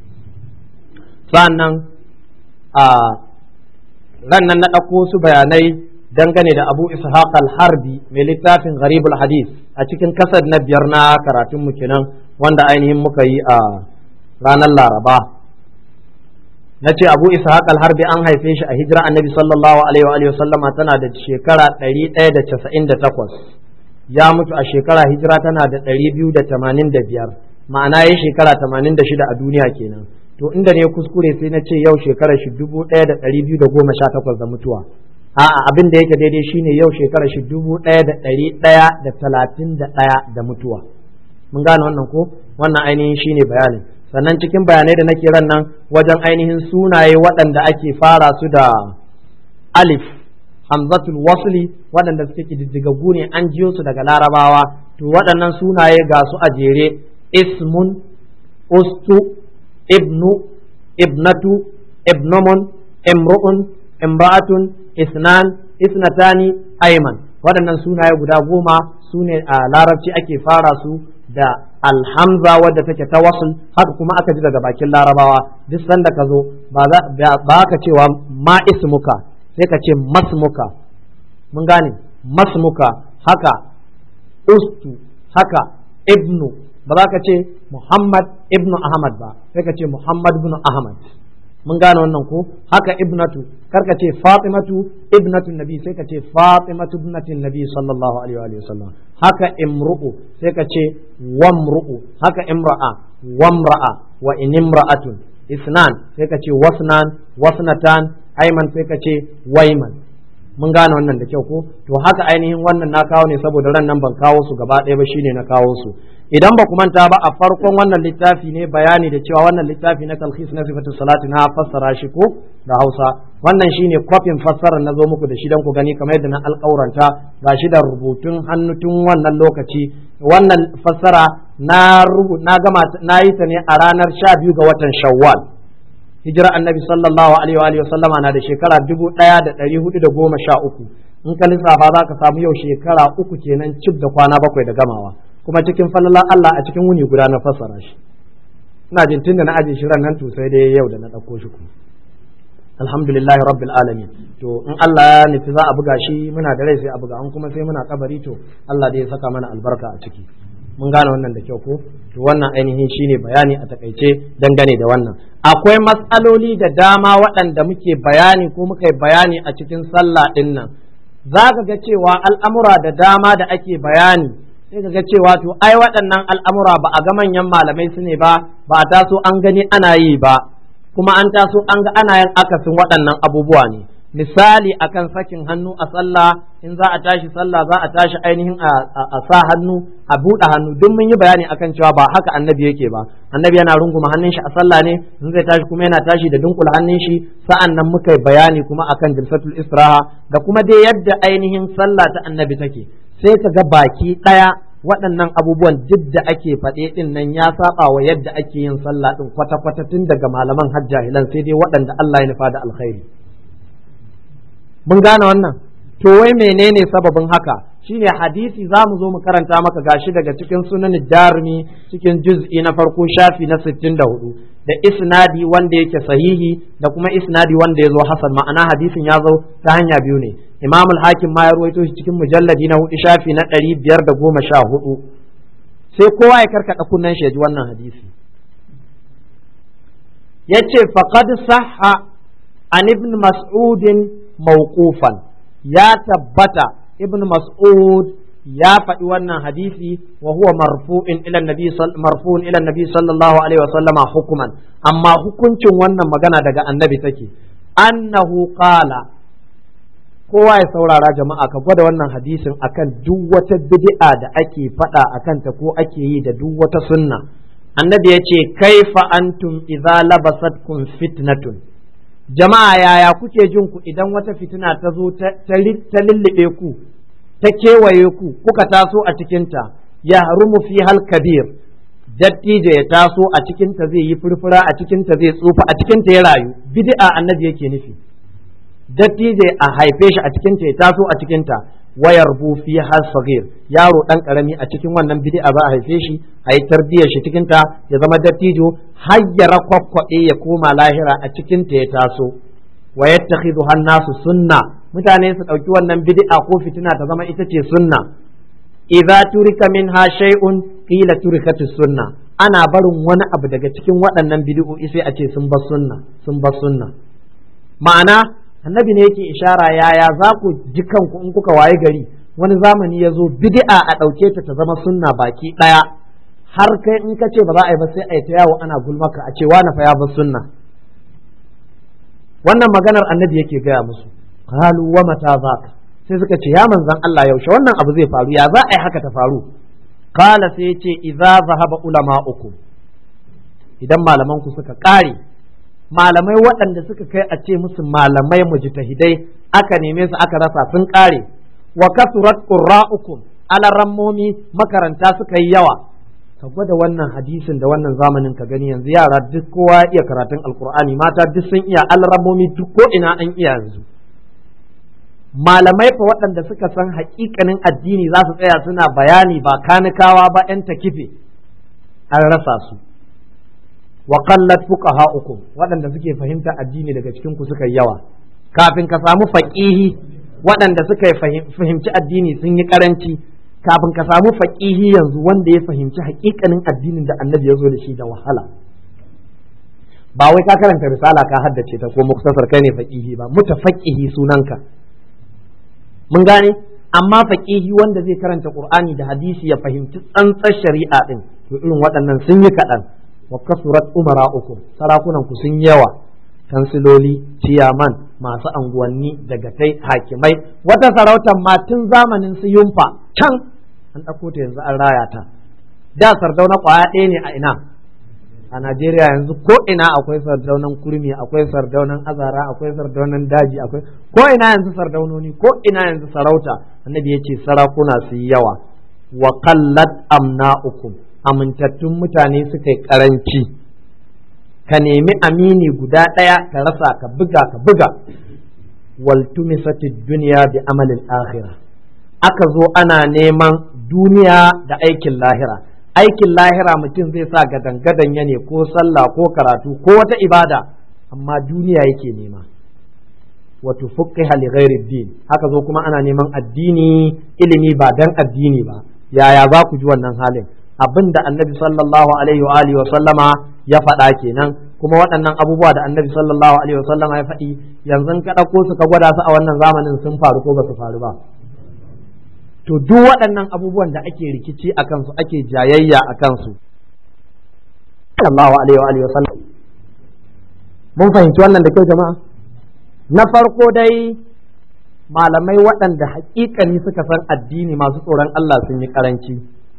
[SPEAKER 1] sa'annan a ran nan na ɗauko su bayanai dangane da Abu Ishaq al-Harbi mai littafin Gharibul Hadith a cikin kasar na biyar na karatun mu kenan wanda ainihin muka yi a ranar Laraba na ce abu ishaq al-harbi an haife shi a hijira annabi sallallahu alaihi wa sallama tana da shekara 198 ya mutu a shekara hijira tana da 285 ma'ana ya shekara 86 a duniya kenan to inda ne kuskure sai na ce yau shekara shi 1218 da mutuwa a'a abin da yake daidai shine yau shekara shi 1131 da mutuwa mun gane wannan ko wannan ainihin shine bayanin sannan cikin bayanai da nake ran nan wajen ainihin sunaye waɗanda ake fara su da alif hamzatul wasli waɗanda suke kididdigaggu ne an jiyo su daga larabawa to waɗannan sunaye ga su a jere ismun ustu ibnu ibnatu ibnomun imru'un imra'atun isnan isnatani ayman waɗannan sunaye guda goma su ne a larabci ake fara su da alhamza wadda take ta wasul haka kuma aka ji daga bakin larabawa duk sanda ka zo ba ka cewa ma ismuka sai ka ce masmuka mun gane masmuka haka ustu haka ibnu ba za ka ce muhammad ibnu ahmad ba sai ka ce muhammad ibnu ahmad mun gane wannan ko haka ibnatu karka ce fatimatu ibnatu nabi sai ka ce fatimatu ibnatin nabi sallallahu alaihi wa sallam haka imru'u sai ka ce wamru'u haka imra'a wamra'a wa in imra'atun isnan sai ka ce wasnan wasnatan ayman sai ka ce wayman mun gane wannan da kyau ko to haka ainihin wannan na kawo ne saboda ran nan ban kawo su gaba ɗaya ba shine na kawo su idan ba ku manta ba a farkon wannan littafi ne bayani da cewa wannan littafi na talhis na sifatu salati na fassara shi ko da Hausa wannan shine kwafin fassarar na zo muku da shi dan ku gani kamar yadda na alƙauranta gashi da rubutun hannu tun wannan lokaci wannan fassara na na gama na yi ta ne a ranar 12 ga watan Shawwal hijira annabi sallallahu alaihi wa sallama na da shekara dubu ɗaya da ɗari hudu da goma sha uku in ka lissafa za ka samu yau shekara uku kenan cif da kwana bakwai da gamawa kuma cikin falalan Allah a cikin wuni guda na fassara shi ina jin tunda na aje shi ran nan to sai dai yau da na ɗauko shi kuma alhamdulillahi rabbil alamin to in Allah ya nufi za a buga shi muna da rai sai a buga an kuma sai muna kabari to Allah dai ya saka mana albarka a ciki mun gane wannan da kyau ko to wannan ainihin shine bayani a takaice dangane da wannan akwai matsaloli da dama waɗanda muke bayani ko muka yi bayani a cikin sallah ɗin nan za ka ga cewa al'amura da dama da ake bayani sai ka ga cewa to ai waɗannan al'amura ba a ga manyan malamai su ne ba ba a taso an gani ana yi ba kuma an taso an ga ana yin akasin waɗannan abubuwa ne misali akan sakin hannu a sallah in za a tashi sallah za a tashi ainihin a sa hannu a buɗe hannu duk mun yi bayani akan cewa ba haka annabi yake ba annabi yana runguma hannun shi a sallah ne in zai tashi kuma yana tashi da dunkula hannun shi sa'an nan muka yi bayani kuma akan jilsatul istiraha da kuma dai yadda ainihin sallah ta annabi take sai ka ga baki ɗaya waɗannan abubuwan duk da ake faɗe ɗin nan ya saba wa yadda ake yin sallah ɗin kwata-kwata tun daga malaman hajjahilan sai dai waɗanda Allah ya nufa da alkhairi mun gane wannan to wai menene sababin haka shine hadisi za mu zo mu karanta maka gashi daga cikin sunan darmi cikin juz'i na farko shafi na 64 da isnadi wanda yake sahihi da kuma isnadi wanda ya zo hasan ma'ana hadisin ya zo ta hanya biyu ne imam al-hakim ma ya ruwaito shi cikin mujalladi na hudu shafi na 514 sai kowa ya karkada kunnen shi ya ji wannan hadisi yace faqad sahha an ibn mas'udin mawqufan ya tabbata ibn mas'ud ya faɗi wannan hadisi wa huwa marfu'in ila nabi marfu'un ila nabi sallallahu alaihi wasallama hukuman amma hukuncin wannan magana daga annabi take annahu qala kowa ya saurara jama'a ka gwada wannan hadisin akan duk wata bid'a da ake faɗa akan ta ko ake yi da duk wata sunna annabi ya ce kaifa antum idza labasatkum fitnatun jama'a yaya kuke jin ku idan wata fitina ta zo ta lullube ku ta kewaye ku kuka taso a cikinta ya harumu fi hal kabir dattijo ya taso a cikinta zai yi furfura a cikinta zai tsufa a cikinta ya rayu bid'a annabi yake nufi dattijo a haife shi a cikinta ya taso a cikinta wayar bu fi hal sagir yaro dan karami a cikin wannan bid'a za a haife shi a yi tarbiyyar shi cikinta ya zama dattijo har ya rakwakwaɗe ya koma lahira a cikinta ya taso wa yattakhidhu nasu sunna mutane su ɗauki wannan bid'a ko fitina ta zama ita ce sunna idza turika minha shay'un qila turikat sunna ana barin wani abu daga cikin waɗannan bid'o'i sai a ce sun bar sunna sun bar sunna ma'ana annabi ne yake ishara yaya za ku ji kanku in kuka waye gari wani zamani ya zo bid'a a ɗauke ta ta zama sunna baki ɗaya har kai in ka ce ba za a yi ba sai a yi ta yawo ana gulmaka a ce wani fa ya bar sunna wannan maganar annabi yake gaya musu qalu wa mata zaka sai suka ce ya manzan Allah yaushe wannan abu zai faru ya za a yi haka ta faru qala sai yace idza zahaba ulama'ukum idan malaman ku suka kare malamai waɗanda suka kai a ce musu malamai mujtahidai aka neme su aka rasa sun kare wa kasurat qurra'ukum alarammomi makaranta suka yi yawa ka gwada wannan hadisin da wannan zamanin ka gani yanzu yara duk kowa ya iya karatun alkur'ani mata duk sun iya alramomi duk ko ina an iya yanzu malamai fa waɗanda suka san haƙiƙanin addini za su tsaya suna bayani ba kanikawa ba 'yan takife an rasa su wa qallat fuqaha'ukum waɗanda suke fahimta addini daga cikin ku suka yawa kafin ka samu faqihi waɗanda suka fahimci addini sun yi karanci kafin ka samu faqihi yanzu wanda ya fahimci haƙiƙanin addinin da annabi ya zo da shi da wahala ba wai ka karanta risala ka haddace ta ko muktasar kai ne faqihi ba mutafaqqihi sunanka mun gane amma faqihi wanda zai karanta qur'ani da hadisi ya fahimci tsantsar shari'a din to irin waɗannan sun yi kaɗan wa kasurat umara'ukum sarakunan ku sun yawa kansiloli ciyaman masu anguwanni dagatai hakimai wata sarautar ma tun zamanin su yumfa can an ɗauko ta yanzu an raya ta da sardauna ƙwaya ɗaya ne a ina a Najeriya yanzu ko ina akwai sardaunan kurmi akwai sardaunan azara akwai sardaunan daji akwai ko ina yanzu sardaunoni ko ina yanzu sarauta annabi ya ce sarakuna su yi yawa wa qallat amna'ukum amintattun mutane suka yi karanci ka nemi amini guda ɗaya ka rasa ka buga ka buga waltumisatid duniya bi amalin akhirah aka zo ana neman duniya da aikin lahira aikin lahira mutum zai sa gadan-gadan ya ne ko sallah ko karatu ko wata ibada amma duniya yake nema wato fuqiha li ghairi din haka zo kuma ana neman addini ilimi ba dan addini ba yaya za ku ji wannan halin abin da annabi sallallahu alaihi wa alihi wa sallama ya faɗa kenan kuma waɗannan abubuwa da annabi sallallahu alaihi wa sallama ya faɗi yanzu ka ɗauko su ka gwada su a wannan zamanin sun faru ko ba su faru ba to duk waɗannan abubuwan da ake rikici a kansu ake jayayya a kansu sallallahu alaihi wa alihi wa sallam mun fahimci wannan da kyau jama'a na farko dai malamai waɗanda haƙiƙani suka san addini masu tsoron Allah sun yi ƙaranci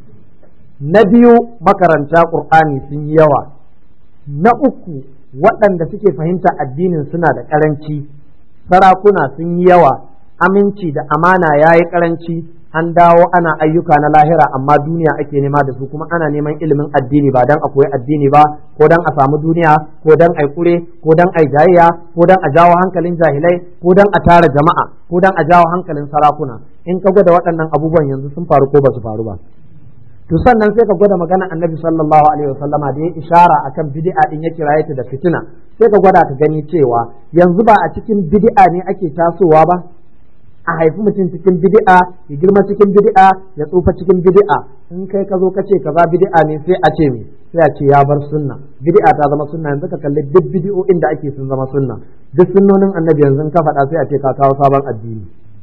[SPEAKER 1] na biyu makaranta ƙur'ani sun yi yawa na uku waɗanda suke fahimta addinin suna da ƙaranci sarakuna sun yi yawa aminci da amana ya yi ƙaranci an dawo ana ayyuka na lahira amma duniya ake nema da su kuma ana neman ilimin addini ba dan a koyi addini ba ko dan a samu duniya ko dan a kure ko dan a jayayya ko dan a jawo hankalin jahilai ko dan a tara jama'a ko dan a jawo hankalin sarakuna in ka gwada waɗannan abubuwan yanzu sun faru ko ba su faru ba to sannan sai ka gwada magana annabi sallallahu alaihi wasallama da ya ishara akan bid'a din ya kiraye ta da fitina sai ka gwada ka gani cewa yanzu ba a cikin bid'a ne ake tasowa ba a haifi mutum cikin bid'a ya girma cikin bid'a ya tsufa cikin bid'a in kai ka zo ka ce kaza bid'a ne sai a ce me sai a ce ya bar sunna bid'a ta zama sunna yanzu ka kalli duk bid'o'in da ake sun zama sunna duk sunnonin annabi yanzu ka faɗa sai a ce ka kawo sabon addini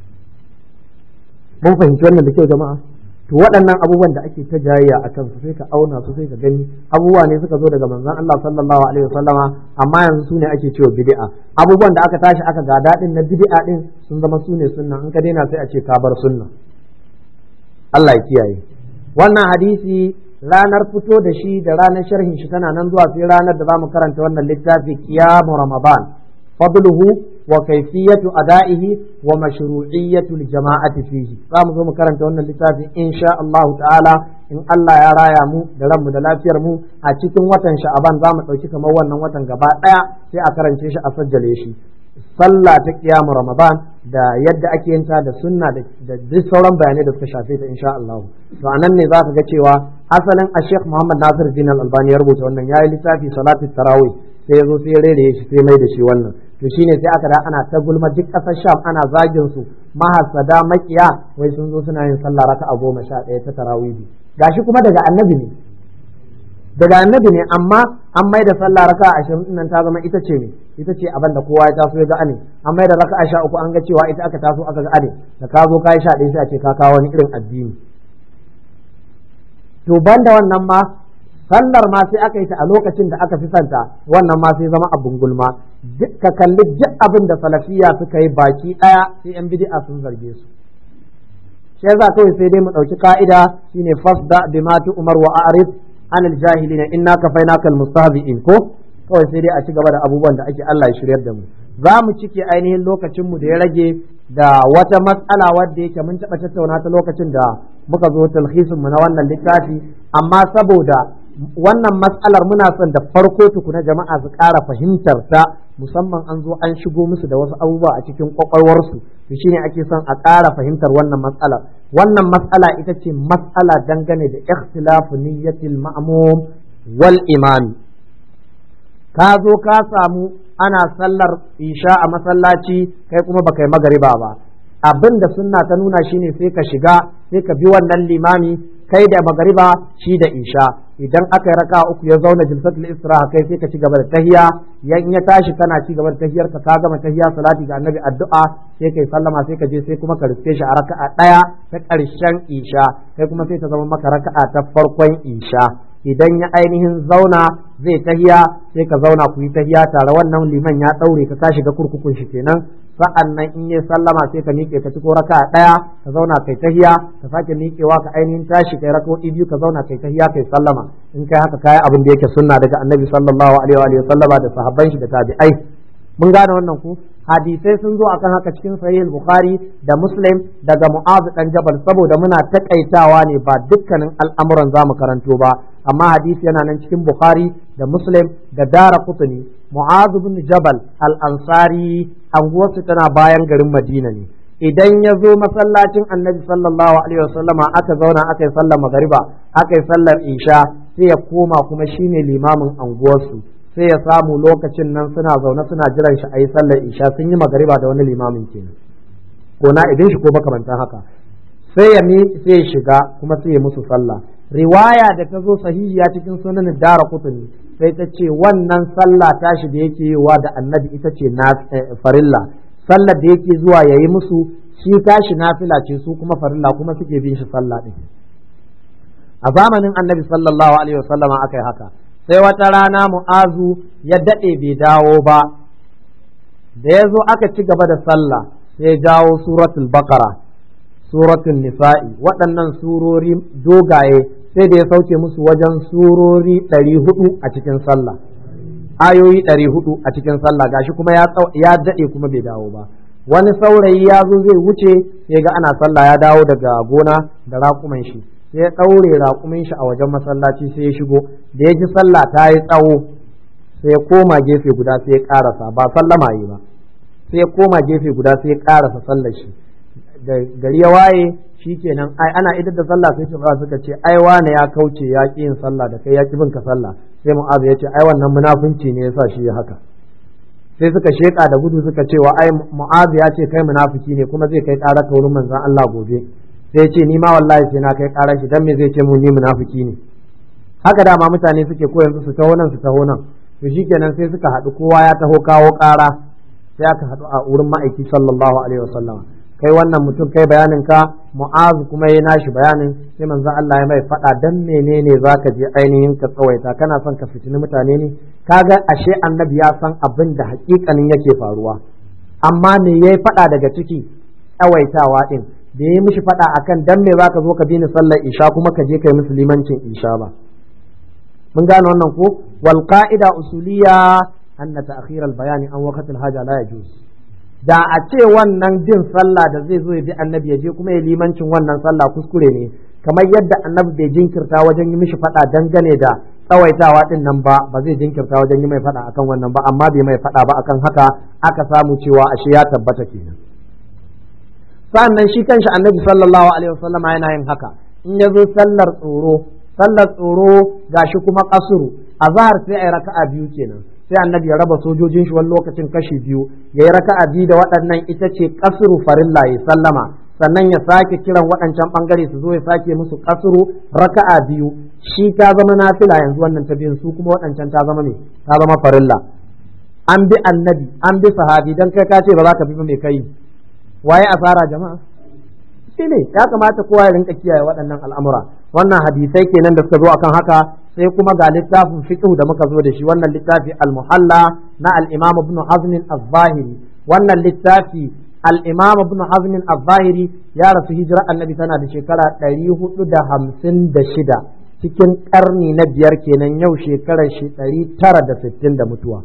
[SPEAKER 1] mun fahimci wannan da kyau jama'a to waɗannan abubuwan da ake ta jayayya a kansu sai ka auna su sai ka gani abubuwa ne suka zo daga manzon Allah sallallahu alaihi wasallama amma yanzu su ne ake cewa bid'a abubuwan da aka tashi aka ga daɗin na bid'a din sun zama su ne sunna in ka daina sai a ce ka bar sunna Allah ya kiyaye wannan hadisi ranar fito da shi da ranar sharhin shi tana nan zuwa sai ranar da zamu karanta wannan littafi qiyamu ramadan fadluhu wa kaifiyatu ada'ihi wa mashru'iyyatu jama'ati fihi za mu zo mu karanta wannan littafi insha Allah ta'ala in Allah ya raya mu da ranmu da lafiyar mu a cikin watan sha'aban za mu ɗauki kamar wannan watan gaba ɗaya sai a karance shi a sajjale shi sallah ta kiyamu ramadan da yadda ake yin ta da sunna da duk sauran bayanai da suka shafe ta insha Allah to anan ne za ka ga cewa asalin a Sheikh Muhammad Nasir Din Al-Albani ya rubuta wannan yayi littafi salatu tarawih sai ya zo sai ya rere shi sai mai da shi wannan to shine sai aka da ana ta gulma duk ƙasar Sham ana zagin su mahasada makiya wai sun zo suna yin sallah raka'a goma sha ɗaya ta tarawihi gashi kuma daga annabi ne daga annabi ne amma an mai da sallah raka'a ashirin nan ta zama ita ce ne ita ce abin da kowa ya taso ya ga ane an mai da raka'a sha uku an ga cewa ita aka taso aka ga ane da ka zo ka yi sha ɗaya sai a ce ka kawo wani irin addini to banda wannan ma sallar ma sai aka yi ta a lokacin da aka fi santa wannan ma sai zama abun gulma ka kalli duk abin da salafiya suka yi baki ɗaya sai yan bid'a sun zarge su shi yasa kawai sai dai mu ɗauki ka'ida shine fasda bima umar wa a'rif anil jahilina inna kafainaka almustahzi'in ko kawai sai dai a ci gaba da abubuwan da ake Allah ya shiryar da mu za mu cike ainihin lokacin mu da ya rage da wata matsala wadda yake mun taɓa tattauna ta lokacin da muka zo talhisin mu na wannan littafi amma saboda wannan matsalar muna son da farko tukuna jama'a su ƙara fahimtar ta musamman an zo an shigo musu da wasu abubuwa a cikin kwakwalwarsu to shine ake son a ƙara fahimtar wannan matsalar wannan matsala ita ce matsala dangane da ikhtilafu niyyatil ma'mum wal imami ka zo ka samu ana sallar isha a masallaci kai kuma baka yi magariba ba abin da sunna ta nuna shine sai ka shiga sai ka bi wannan limami kai da magariba shi da isha idan aka yi raka uku ya zauna jilsatul istiraha kai sai ka ci gaba da tahiya yan ya tashi kana ci gaba da tahiyar ka ka gama tahiya salati ga annabi addu'a sai kai sallama sai ka je sai kuma ka riske shi a raka'a daya ta karshen isha kai kuma sai ta zama maka raka'a ta farkon isha idan ya ainihin zauna zai tahiya sai ka zauna ku yi tahiya tare wannan liman ya daure ka ka shiga kurkukun shi kenan sa'an nan in ya sallama sai ka miƙe ka ciko raka ɗaya ka zauna kai tahiya ka sake miƙewa ka ainihin tashi kai raka'o'i biyu ka zauna kai tahiya kai sallama in kai haka kayi abin da yake sunna daga annabi sallallahu alaihi wa sallama da sahabban shi da tabi'ai mun gane wannan ku hadisai sun zo akan haka cikin sahih bukhari da muslim daga mu'az dan jabal saboda muna takaitawa ne ba dukkanin al'amuran zamu karanto ba amma hadisi yana nan cikin bukhari da muslim da dara kutuni mu'az bin jabal al-ansari anguwarsu tana bayan garin madina ne idan ya zo masallacin annabi sallallahu alaihi wasallama aka zauna aka yi sallar magariba aka yi sallar isha sai ya koma kuma shine limamin anguwarsu sai ya samu lokacin nan suna zaune suna jiran shi a yi sallar isha sun yi magariba da wani limamin kenan ko na idan shi ko makamantan haka sai ya mi sai ya shiga kuma sai ya musu sallah riwaya da ta zo sahihiya cikin sunan dara kutuni sai ta ce wannan sallah tashi da yake yiwa da annabi ita ce na farilla sallar da yake zuwa ya yi musu shi tashi nafila ce su kuma farilla kuma suke bin shi sallah din a zamanin annabi sallallahu alaihi wasallam aka yi haka sai wata rana mu'azu ya daɗe bai dawo ba da ya zo aka ci gaba da sallah sai jawo suratul baqara suratul nisa'i waɗannan surori dogaye sai da ya sauke musu wajen surori ɗari hudu a cikin sallah ayoyi ɗari hudu a cikin sallah gashi kuma ya daɗe kuma bai dawo ba wani saurayi ya zo zai wuce sai ga ana sallah ya dawo daga gona da raƙuman shi sai ya ɗaure raƙumin shi a wajen masallaci sai ya shigo da ya ji sallah ta yi tsawo sai ya koma gefe guda sai ya ƙarasa ba sallama yi ba sai ya koma gefe guda sai ya ƙarasa sallar shi da gari ya waye shi kenan ai ana idar da sallah sai ce suka ce ai wane ya kauce ya ƙi yin sallah da kai ya ƙi bin ka sallah sai mu'az ya ce ai wannan munafunci ne yasa shi ya haka sai suka sheka da gudu suka ce wa ai mu'az ya ce kai munafiki ne kuma zai kai ƙara ka wurin manzon Allah gobe sai ya ce ni ma wallahi sai na kai ƙara shi dan me zai ce mu ni munafiki ne haka dama mutane suke ko yanzu su taho nan su taho nan to shikenan sai suka haɗu kowa ya taho kawo ƙara sai aka haɗu a wurin ma'aiki sallallahu alaihi wasallam kai wannan mutum kai bayanin ka mu'azu kuma ya nashi bayanin sai manzon Allah ya mai faɗa dan menene zaka je ainihin ka tsawaita kana son ka fitini mutane ne kaga ashe annabi ya san abin da hakikanin yake faruwa amma me yayi faɗa daga ciki tsawaitawa din da yayi mishi faɗa akan dan me zaka zo ka bi ni sallar isha kuma ka je kai musulmancin isha ba mun gane wannan ko wal qa'ida usuliya anna ta'khir al bayani an waqt al haja la yajuz da a ce wannan bin sallah da zai zo ya bi annabi ya je kuma ya limancin wannan sallah kuskure ne kamar yadda annabi bai jinkirta wajen yi mishi faɗa dangane da tsawaitawa din nan ba ba zai jinkirta wajen yi mai faɗa akan wannan ba amma bai mai faɗa ba akan haka aka samu cewa ashe ya tabbata kenan sannan shi kanshi annabi sallallahu alaihi wasallam yana yin haka in ya zo sallar tsoro sallar tsoro gashi kuma kasuru azhar sai ai raka'a biyu kenan sai annabi ya raba sojojin shi wani lokacin kashi biyu ya yi raka'a biyu da waɗannan ita ce kasuru farilla ya sallama sannan ya sake kiran waɗancan ɓangare su zo ya sake musu kasuru raka'a biyu shi ta zama nafila yanzu wannan ta biyun su kuma waɗancan ta zama me ta zama farilla an bi annabi an bi sahabi dan kai ka ce ba za ka bi ba mai kai waye asara jama'a shi ne ya kamata kowa ya rinka kiyaye waɗannan al'amura wannan hadisai kenan da suka zo akan haka sai kuma ga littafin fiqh da muka zo da shi wannan littafi al-muhalla na al-imam ibn hazm az-zahiri wannan littafi al-imam ibn hazm az-zahiri ya rasu hijira annabi tana da shekara 456 cikin karni na biyar kenan yau shekarar shi 960 da mutuwa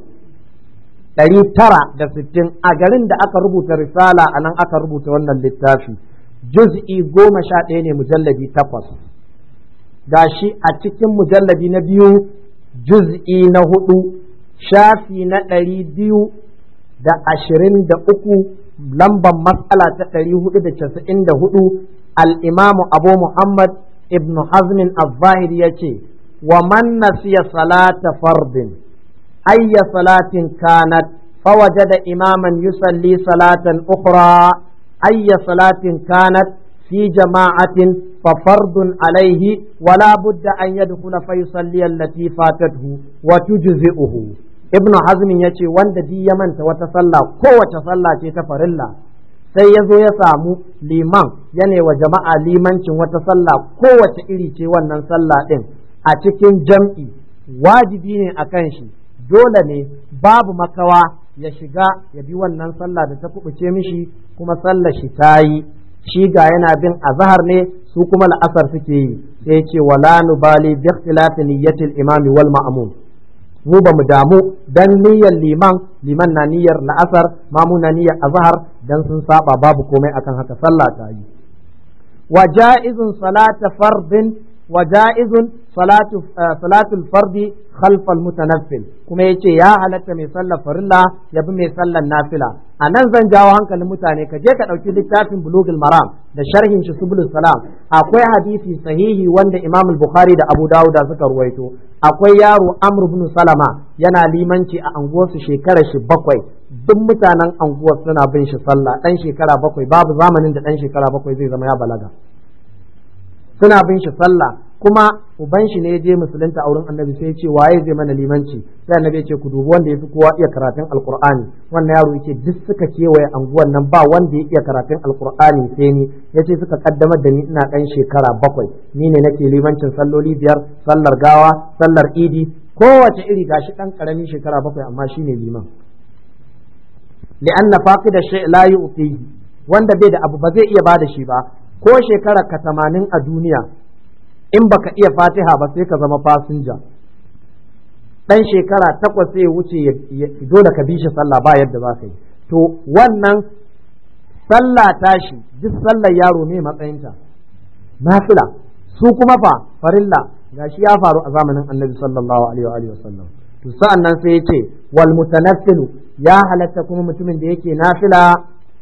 [SPEAKER 1] ɗari tara da sittin a garin da aka rubuta risala a nan aka rubuta wannan littafi juz'i goma sha ɗaya ne mujalladi takwas gashi a cikin mujalladi na biyu juz'i na hudu shafi na ɗari biyu da ashirin da uku lambar matsala ta ɗari hudu da casa'in da hudu al'imamu abu muhammad ibn hazmin al-zahiri ya ce wa man nasiya salata fardin ayya salatin kanat فوجد إماما يصلي صلاة أخرى أي صلاة كانت في جماعة ففرض عليه ولا بد أن يدخل فيصلي التي فاتته وتجزئه ابن حزم يتي وند دي يمن وتصلى قوة صلى تفر الله sai ya zo ya samu liman yana wa jama'a limancin wata sallah kowace iri ce wannan sallah ɗin a cikin jam'i wajibi ne a kan shi dole ne babu makawa ya shiga ya bi wannan sallah da ta kubuce mishi kuma sallar shi ta yi shi ga yana bin azhar ne su kuma la'asar suke yi sai ce wala nubali bi ikhtilafi niyyatil imami wal ma'mum mu ba mu damu dan niyyar liman liman na niyyar la'asar mamu na niyyar azhar dan sun saba babu komai akan haka sallah ta yi wa ja'izun salata fardin wa ja'izun salatu salatul fardi khalfal mutanaffil kuma yace ya halatta mai sallar farilla ya bi mai sallar nafila a nan zan jawo hankalin mutane ka je ka ɗauki littafin bulugul maram da sharhin shi subulus salam akwai hadisi sahihi wanda imam bukhari da abu dawud suka ruwaito akwai yaro amr ibn salama yana limanci a anguwarsu shekarar shi bakwai duk mutanen anguwar suna bin shi sallah dan shekara bakwai babu zamanin da dan shekara bakwai zai zama ya balaga suna bin shi sallah kuma uban shi ne ya je musulunta a wurin annabi sai ya ce waye zai mana limanci sai annabi ya ce ku dubi wanda ya fi kowa iya karatun alqur'ani wannan yaro yake duk suka kewaye anguwan nan ba wanda ya iya karatun alqur'ani sai ni yace suka kaddamar da ni ina dan shekara bakwai ni ne nake limancin salloli biyar sallar gawa sallar idi kowace iri gashi dan karamin shekara bakwai amma shine liman li'anna faqida shay la yu'tihi wanda bai da abu ba zai iya bada shi ba ko shekara ka tamanin a duniya in baka iya fatiha ba sai ka zama fasinja dan shekara takwas sai wuce dole ka bi shi sallah ba yadda za ka yi to wannan sallah tashi duk sallar yaro ne matsayinta nafila su kuma fa farilla gashi ya faru a zamanin annabi sallallahu alaihi wa sallam to sa'an nan sai ya ce wal mutanaffilu ya halatta kuma mutumin da yake nafila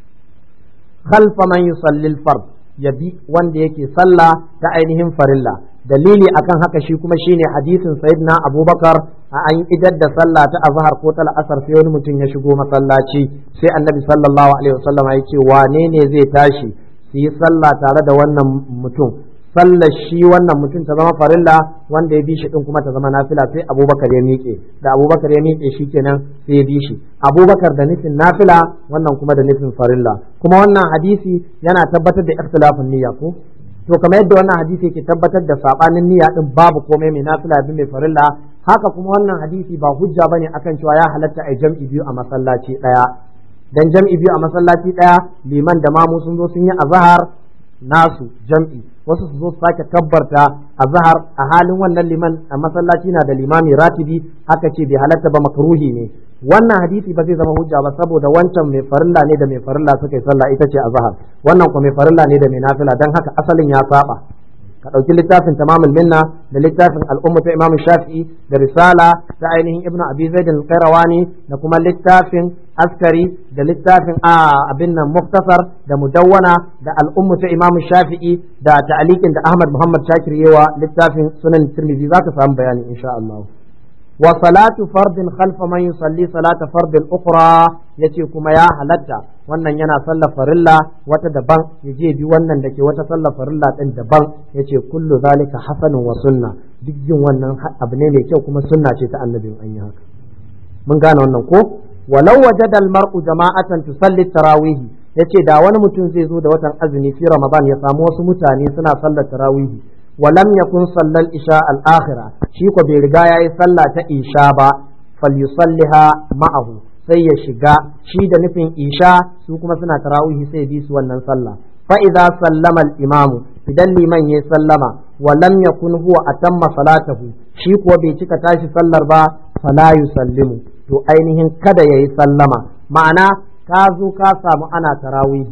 [SPEAKER 1] khalfa man yusalli al-fard ya bi wanda yake sallah ta ainihin farilla dalili akan haka shi kuma shine hadisin sayyidina abubakar a an idar da sallah ta azhar ko ta la'asar sai wani mutum ya shigo masallaci sai annabi sallallahu alaihi wasallam ya ce wane ne zai tashi su yi sallah tare da wannan mutum sallar shi wannan mutum ta zama farilla wanda ya bi shi din kuma ta zama nafila sai abubakar ya miƙe da abubakar ya miƙe shi kenan sai ya bi shi abubakar da nufin nafila wannan kuma da nufin farilla kuma wannan hadisi yana tabbatar da ikhtilafin niyya ko to kamar yadda wannan hadisi yake tabbatar da sabanin niyya din babu komai mai nafila bi mai farilla haka kuma wannan hadisi ba hujja bane akan cewa ya halatta a jam'i biyu a masallaci daya dan jam'i biyu a masallaci daya liman da mamu sun zo sun yi azhar nasu jam'i wasu su zo su sake kabbarta a zahar a halin wannan liman a masallaci na da limami ratibi aka ce bai halatta ba makruhi ne wannan hadisi ba zai zama hujja ba saboda wancan mai farilla ne da mai farilla suka yi sallah ita ce a zahar wannan kuma mai farilla ne da mai nafila dan haka asalin ya saba ka ɗauki littafin tamamul minna da littafin al'umma ta imamu shafi'i da risala ta ainihin ibnu abi zaid al-qayrawani da kuma littafin askari da littafin a abin nan muktasar da mudawwana da al'ummu ta imamu shafi'i da ta'alikin da ahmad muhammad shakir yewa littafin sunan tirmidhi za ka samu bayani insha Allah wa salatu fardin khalfa man yusalli salata fardin ukhra yace kuma ya halatta wannan yana sallar farilla wata daban yaje bi wannan da ke wata sallar farilla din daban yace kullu zalika hasanun wa sunna duk yin wannan abu ne mai kyau kuma sunna ce ta annabin an yi haka mun gane wannan ko walau wajada al-mar'u jama'atan tusalli tarawih yace da wani mutum zai zo da watan azumi fi ramadan ya samu wasu mutane suna sallar tarawih ولم يكن صلى العشاء الآخرة شيكو بيرجا يا صلى إشاء با فليصليها معه sai ya shiga shi da nufin isha su kuma suna tarawihi sai bi su wannan sallah fa idza sallama al-imamu idan liman ya sallama wa lam yakun huwa atamma salatahu shi kuwa bai cika tashi sallar ba fala yusallimu to ainihin kada yayi sallama ma'ana ka zo ka samu ana tarawihi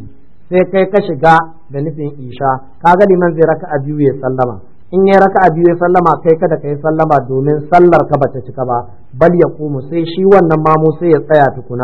[SPEAKER 1] sai kai ka shiga da nufin isha kaga liman zai raka'a biyu ya sallama in ya raka'a biyu ya sallama kai kada kai sallama domin sallar ka bata cika ba bal ya kumu sai shi wannan mamu sai ya tsaya tukuna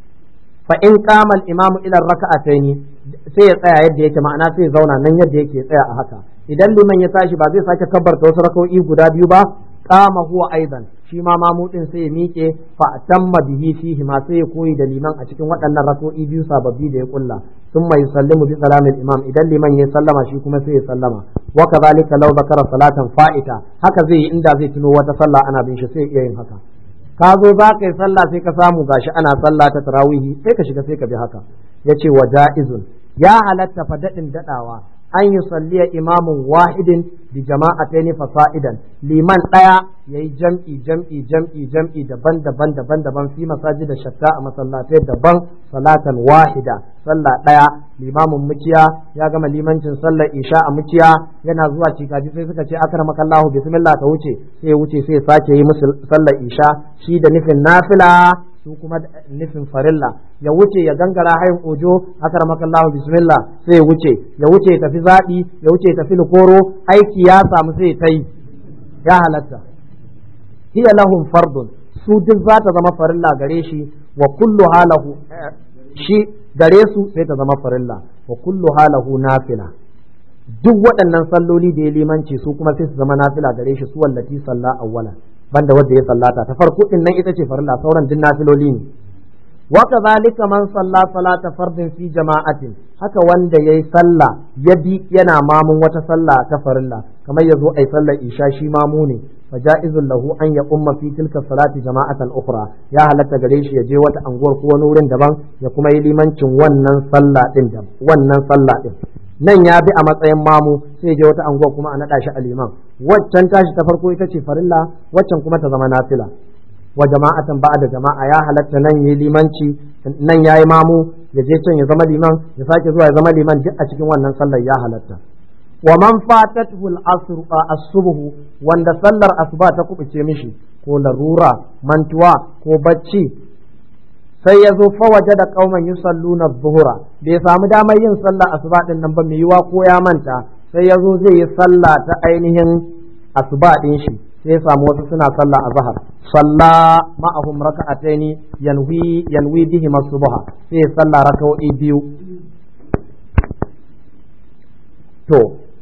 [SPEAKER 1] fa in qama al-imamu ila raka'ataini sai ya tsaya yadda yake ma'ana sai ya zauna nan yadda yake tsaya a haka idan liman ya tashi ba zai sake kabbarta wasu raka'o'i guda biyu ba qama huwa aidan shi ma mamudin sai ya miƙe fa tamma bihi fihi ma sai ya koyi da liman a cikin waɗannan rak'o'i biyu sababbi da ya kulla sun mai sallimu bi salamin imam idan liman ya sallama shi kuma sai ya sallama wa kadhalika law zakara salatan fa'ita haka zai yi inda zai tuno wata sallah ana bin shi sai iya yin haka ka zo za ka yi sallah sai ka samu gashi ana sallah ta tarawihi sai ka shiga sai ka bi haka yace wa ja'izun ya halatta fa daɗin daɗawa an yi salliya imamun wahidin bi jama'ataini fasa'idan liman ɗaya yayi jam'i jam'i jam'i jam'i daban daban daban daban fi masajid da shatta a masallatai daban salatan wahida sallah ɗaya limamin mukiya ya gama limancin sallar isha a mukiya yana zuwa cikaji sai suka ce akramakallahu bismillah ka wuce sai ya wuce sai ya sake yi musu sallar isha shi da nufin nafila su kuma nufin farilla ya wuce ya gangara hayin ojo akramakallahu bismillah sai ya wuce ya wuce ya tafi zaɓi ya wuce ya tafi likoro aiki ya samu sai ta yi ya halatta hiya lahum fardun su duk za ta zama farilla gare shi wa kullu halahu shi gare su sai ta zama farilla wa kullu halahu nafila duk waɗannan salloli da ya limanci su kuma sai su zama nafila gare shi su wallati salla awwala banda wanda ya sallata ta farko din nan ita ce farilla sauran duk nafiloli ne wa kadhalika man salla salata fardin fi jama'atin haka wanda yayi sallah ya bi yana mamun wata sallah ta farilla kamar yazo ai sallar isha shi mamu ne fa ja'izul lahu an ya umma fi tilka salati jama'atan ukhra ya halatta gare shi ya je wata anguwar ko wani wurin daban ya kuma yi limancin wannan sallah din da wannan sallah din nan ya bi a matsayin mamu sai je wata anguwa kuma a naɗa shi a liman waccan tashi ta farko ita ce farilla waccan kuma ta zama nafila wa jama'atan ba da jama'a ya halatta nan yi limanci nan ya yi mamu ya je can ya zama liman ya sake zuwa ya zama liman duk a cikin wannan sallar ya halatta wa man fatatuhu al-asr as-subh wanda sallar asuba ta kubuce mishi ko larura mantuwa ko bacci sai ya zo fawaje da kauman yusalluna zuhura bai samu damar yin sallah asuba din nan ba mai yiwa ko ya manta sai ya zo zai yi sallah ta ainihin asuba din shi sai ya samu wasu suna sallah azhar salla ma'ahum raka'ataini yanwi yanwi bihi subha sai ya sallah raka'o'i biyu to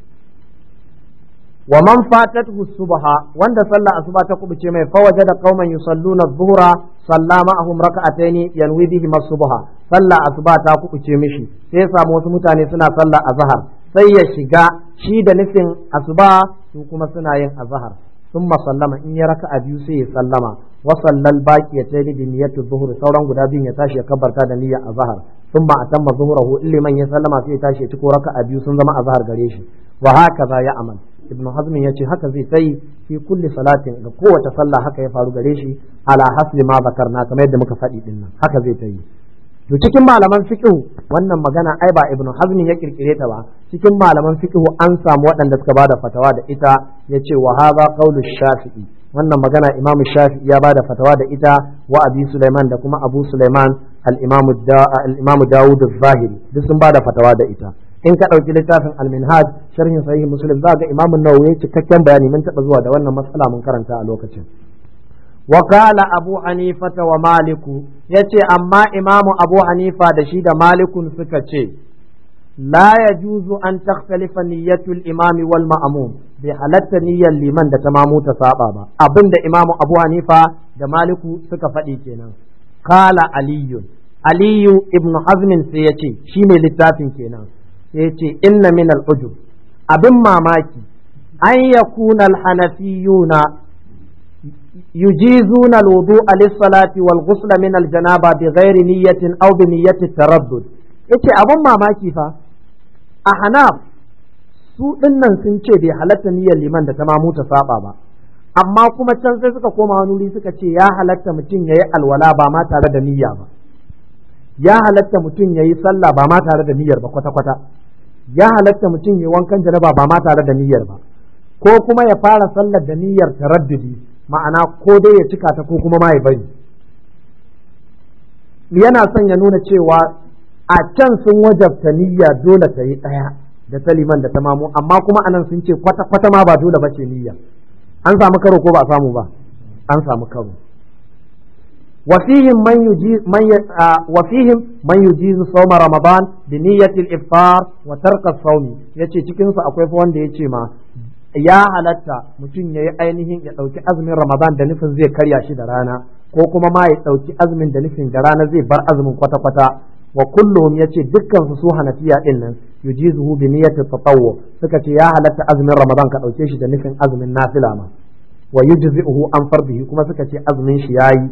[SPEAKER 1] wa man fatatuhu subha wanda sallah asuba ta kubuce mai fawaje da qauman yusalluna dhuhra salla ma'ahum raka'ataini yanwi bihi subha sallah asuba ta kubuce mishi sai samu wasu mutane suna sallah azhar sai ya shiga shi da nufin asuba su kuma suna yin azhar thumma sallama in ya raka'a biyu sai ya sallama wa sallal baqiyataini bi niyyati dhuhr sauran guda biyun ya tashi ya kabbarta da niyyar azhar thumma atamma dhuhrahu illiman ya sallama sai ya tashi ya ciko raka'a biyu sun zama azhar gare shi wa hakaza ya amal ibn hazm ya ce haka zai tayi fi kulli salatin ga kowace sallah haka ya faru gare shi ala hasbi ma zakarna kamar yadda muka faɗi din nan haka zai tayi to cikin malaman fiqh wannan magana ai ba ibn hazm ya kirkire ta ba cikin malaman fiqh an samu waɗanda suka bada fatawa da ita yace wa hadha qawlu shafi'i wannan magana imam shafi'i ya bada fatawa da ita wa abi sulaiman da kuma abu sulaiman al-imam al-imam dawud az-zahiri duk sun bada fatawa da ita in ka ɗauki littafin al-minhaj sharhin sahih muslim za ga imamu nawawi cikakken bayani mun taɓa zuwa da wannan matsala mun karanta a lokacin wakala abu hanifata wa maliku ya ce amma imamu abu hanifa da shi da malikun suka ce la ya juzu an takhtalifa niyyatul imami wal ma'mum bai halatta niyyar liman da ta mamu ta saba ba abinda imamu abu hanifa da maliku suka faɗi kenan kala aliyun aliyu ibnu hazmin sai ya ce shi ne littafin kenan sai ce inna min al'ujub abin mamaki an ya kuna alhanafiyuna yujizuna alwudu'a lis-salati wal ghusla min al-janaba bi ghairi niyyatin aw bi niyyati taraddud yace abin mamaki fa a hanaf su dinnan sun ce bai halatta niyyar liman da ta mamu ta saba ba amma kuma can sai suka koma wani wuri suka ce ya halatta mutum yayi alwala ba ma tare da niyya ba ya halatta mutum yayi sallah ba ma tare da niyyar ba kwata-kwata ya halatta mutum ya wankan janaba ba ma tare da niyyar ba ko kuma ya fara sallar da niyyar taraddudi ma'ana ko dai ya cika ta ko kuma ma ya bari yana son ya nuna cewa a can sun wajabta niyya dole ta yi ɗaya da ta liman da ta mamu amma kuma anan sun ce kwata kwata ma ba dole ba ce niyya an samu karo ko ba a samu ba an samu karo وفيهم من يجيز من ي... آه وفيهم من يجيز صوم رمضان بنية الإفطار وترك الصوم yace cikin su akwai fa wanda yace ma ya halatta mutum ya yi ainihin ya ɗauki azumin Ramadan da nufin zai karya shi da rana ko kuma ma ya ɗauki azumin da nufin da rana zai bar azumin kwata-kwata wa kullum yace dukkan su su hanafiya din nan yujizuhu bi niyyati tatawwu suka ce ya halatta azumin Ramadan ka ɗauke shi da nufin azumin nafila ma wa yujzi'uhu an fardihi kuma suka ce azumin shi yayi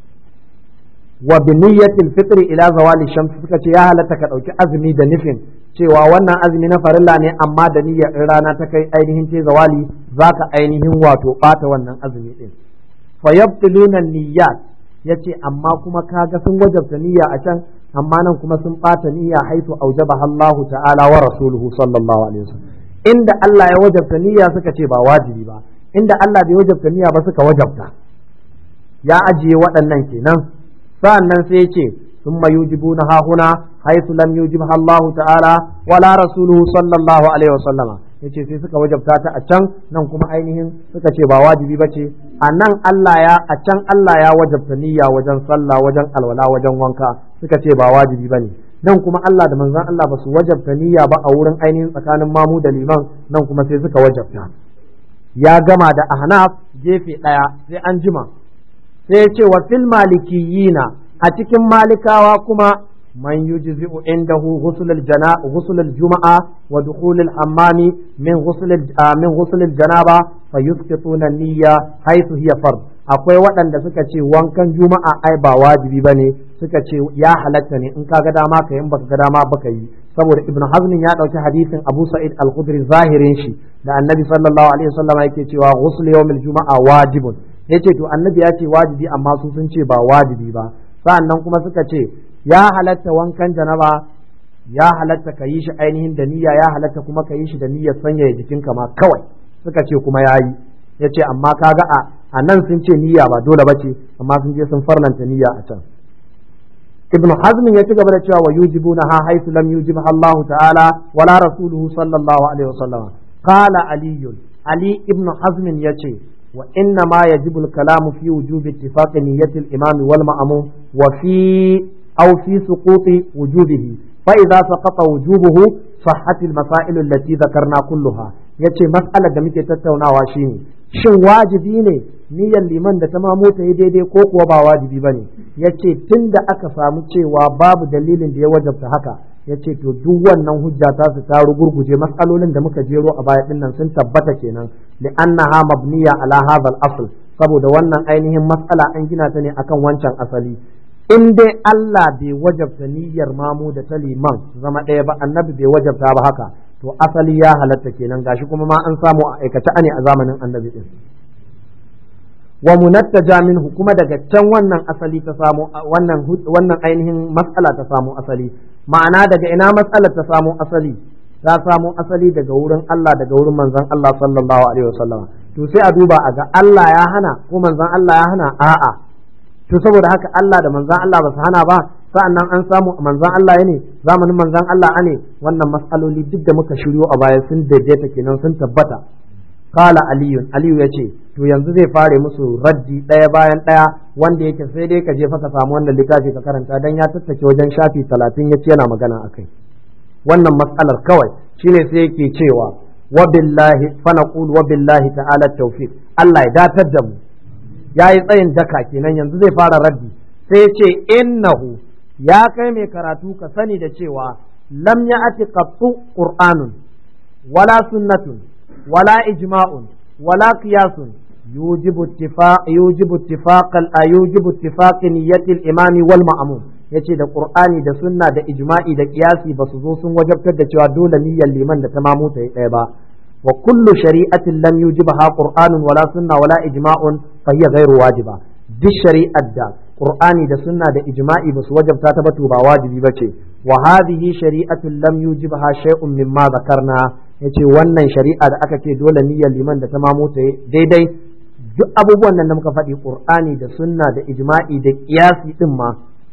[SPEAKER 1] wa bi niyyatil fitri ila zawali shams suka ce ya halatta ka dauki azumi da nufin cewa wannan azumi na farilla ne amma da niyyar in rana ta kai ainihin ce zawali zaka ainihin wato bata wannan azumi din fa yabtiluna niyyat yace amma kuma kaga sun wajabta niyya a can amma nan kuma sun bata niyya haitu aujabaha Allah ta'ala wa rasuluhu sallallahu alaihi wasallam inda Allah ya wajabta niyya suka ce ba wajibi ba inda Allah bai wajabta niyya ba suka wajabta ya ajiye waɗannan kenan sa'annan sai ce sun yujibu na hahuna haisu lam yujibha Allah ta'ala wala rasuluhu sallallahu alaihi wasallama yace sai suka wajabta ta a can nan kuma ainihin suka ce ba wajibi bace a nan Allah ya a can Allah ya wajabta niyya wajen sallah wajen alwala wajen wanka suka ce ba wajibi bane nan kuma Allah da manzon Allah ba su wajabta niyya ba a wurin ainihin tsakanin mamu da liman nan kuma sai suka wajabta ya gama da ahnaf gefe daya sai an jima sai ce wa fil malikiyina a cikin malikawa kuma man yujzi'u indahu ghusl al-jana ghusl al-jum'a wa dukhul al-hammami min ghusl min ghusl al-janaba fa yusqituna an-niyya haythu hiya fard akwai waɗanda suka ce wankan juma'a ai ba wajibi bane suka ce ya halatta ne in ka ga dama ka yi baka ga dama baka yi saboda ibnu hazm ya dauki hadisin abu sa'id al-khudri zahirin shi da annabi sallallahu alaihi wasallam yake cewa ghusl yawm al-juma'a wajibun yace to annabi ya ce wajibi amma su sun ce ba wajibi ba sa'annan kuma suka ce ya halatta wankan janaba ya halatta ka yi shi ainihin da niyya ya halatta kuma ka yi shi da niyyar sanyaya jikinka ma kawai suka ce kuma yayi yace amma kaga a a nan sun ce niyya ba dole bace amma sun je sun farlanta niyya a can ibnu hazm ya ci gaba da cewa wa yujibuna ha haythu lam yujibha Allah ta'ala wala rasuluhu sallallahu alaihi wasallam qala ali ali ibnu hazm yace وإنما يجب الكلام في وجوب اتفاق نية الإمام والمأموم وفي أو في سقوط وجوبه فإذا سقط وجوبه صحت المسائل التي ذكرنا كلها yace mas'alar da muke tattaunawa shine shin wajibi ne niyyar liman da ta mamu ta yi daidai ko kuwa ba wajibi ba ne yace tun da aka samu cewa babu dalilin da ya wajabta haka yace to duk wannan hujja ta su ta gurguje matsalolin da muka jero a baya dinnan sun tabbata kenan li annaha mabniya ala hadha al-asl saboda wannan ainihin matsala an gina ta ne akan wancan asali in dai Allah bai wajabta niyyar mamu da ta liman zama ɗaya ba annabi bai wajabta ba haka to asali ya halatta kenan gashi kuma ma an samu a aikace ne a zamanin annabi din wa munattaja minhu kuma daga can wannan asali ta samu wannan wannan ainihin matsala ta samu asali ma'ana daga ina matsalar ta samu asali ta samu asali daga wurin Allah daga wurin manzon Allah sallallahu alaihi wasallam to sai a duba a ga Allah ya hana ko manzon Allah ya hana a'a to saboda haka Allah da manzon Allah ba su hana ba sa'annan an samu manzon Allah ne zamanin manzon Allah ne wannan matsaloli duk da muka shiryo a baya sun daidaita kenan sun tabbata kala aliyun aliyu ya ce to yanzu zai fare musu raddi ɗaya bayan ɗaya wanda yake sai dai ka je fa ka samu wannan littafi ka karanta dan ya tattake wajen shafi talatin ya ce yana magana akai wannan matsalar kawai shine sai yake cewa wa billahi fa naqul wa billahi ta'ala tawfiq Allah ya datar da mu yayi tsayin daka kenan yanzu zai fara raddi sai ya ce innahu ya kai mai karatu ka sani da cewa lam ya'ti qattu qur'anun wala sunnatun ولا إجماع ولا قياس يوجب اتفاق يوجب اتفاق يوجب اتفاق نية الإمام والمأموم yace da Qur'ani da sunna da ijma'i da kiyasi ba su zo sun wajabtar da cewa dole niyyar liman da ta mamu ta yi ɗaya ba wa kullu shari'atin lam yujibha qur'anun wala sunna wala ijma'un fa hiya ghairu wajiba duk shari'ar da Qur'ani da sunna da ijma'i ba su wajabta ta ba to ba wajibi bace wa hadhihi shari'atun lam yujibha shay'un mimma zakarna yace wannan shari'a da aka ce dole niyyar liman da ta mamu ta daidai duk abubuwan nan da muka faɗi qur'ani da sunna da ijma'i da qiyasi din ma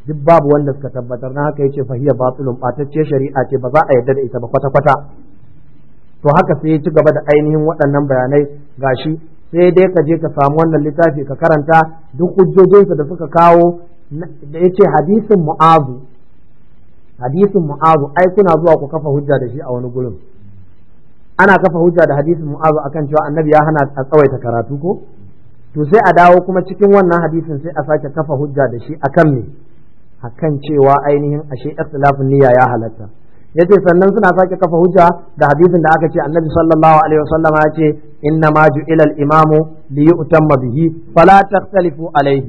[SPEAKER 1] duk babu wanda suka tabbatar na haka yace fahiya batilun batacce shari'a ce ba za a yarda da ita ba kwata kwata to haka sai ya ci gaba da ainihin waɗannan bayanai gashi sai dai ka je ka samu wannan littafi ka karanta duk hujjojinsa da suka kawo da yace hadisin mu'azu hadisin mu'azu ai kuna zuwa ku kafa hujja da shi a wani gurin ana kafa hujja da hadisin mu'azu akan cewa annabi ya hana a tsawaita karatu ko to sai a dawo kuma cikin wannan hadisin sai a sake kafa hujja da shi akan me akan cewa ainihin ashe ikhtilafin niyya ya halatta yace sannan suna sake kafa hujja da hadisin da aka ce annabi sallallahu alaihi wasallam ya ce inna ma ju'ila al-imamu li yu'tamma bihi fala takhtalifu alaihi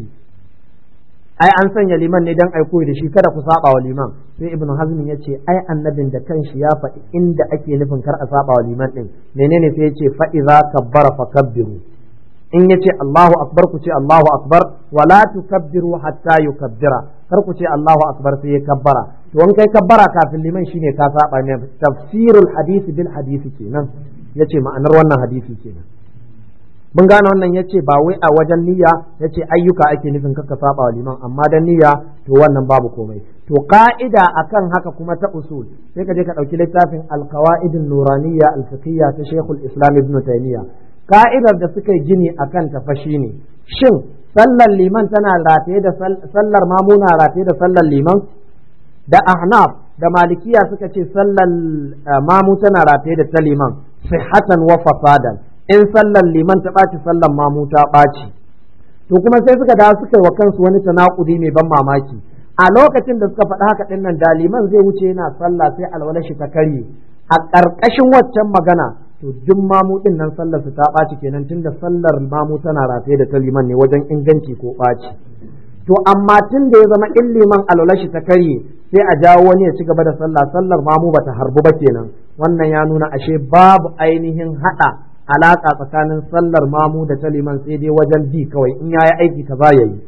[SPEAKER 1] ai an sanya liman ne dan ai koyi da shi kada ku saba wa liman sai ibnu hazm ya ce ai annabin da kanshi ya faɗi inda ake nufin kar a saba wa liman din menene sai ya ce fa idza kabbara fakabbiru in ya ce Allahu akbar ku ce Allahu akbar wala tukabbiru hatta yukabbira kar ku ce Allahu akbar sai ya kabbara to in kai kabbara kafin liman shine ka saba ne tafsirul hadisi bil hadisi kenan yace ma'anar wannan hadisi kenan mun gane wannan yace ba wai a wajen niyya yace ayyuka ake nufin kaka saba wa liman amma dan niyya to wannan babu komai to ka'ida akan haka kuma ta usul sai ka je ka dauki littafin al-qawaidun nuraniyya al-fiqhiyya ta Sheikhul Islam Ibn Taymiyyah ka'idar da suka yi gini akan ta fa shine shin sallar liman tana rataye da sallar mamuna rataye da sallar liman da ahnaf da malikiya suka ce sallar mamu tana rataye da ta liman sihhatan wa fasadan in sallar liman ta ɓaci sallar mamu ta ɓaci to kuma sai suka dawo suka yi wa kansu wani tanakudi mai ban mamaki a lokacin da suka faɗi haka ɗin nan da liman zai wuce yana sallah sai alwala shi ta karye a ƙarƙashin waccan magana to duk mamu ɗin nan sallar su ta ɓaci kenan tunda sallar mamu tana rataye da ta liman ne wajen inganci ko ɓaci to amma tun da ya zama in liman alwala shi ta karye sai a jawo wani ya ci gaba da sallah sallar mamu bata harbu ba kenan wannan ya nuna ashe babu ainihin haɗa alaƙa tsakanin sallar mamu da ta liman sai dai wajen bi kawai in yayi aiki kaza yayi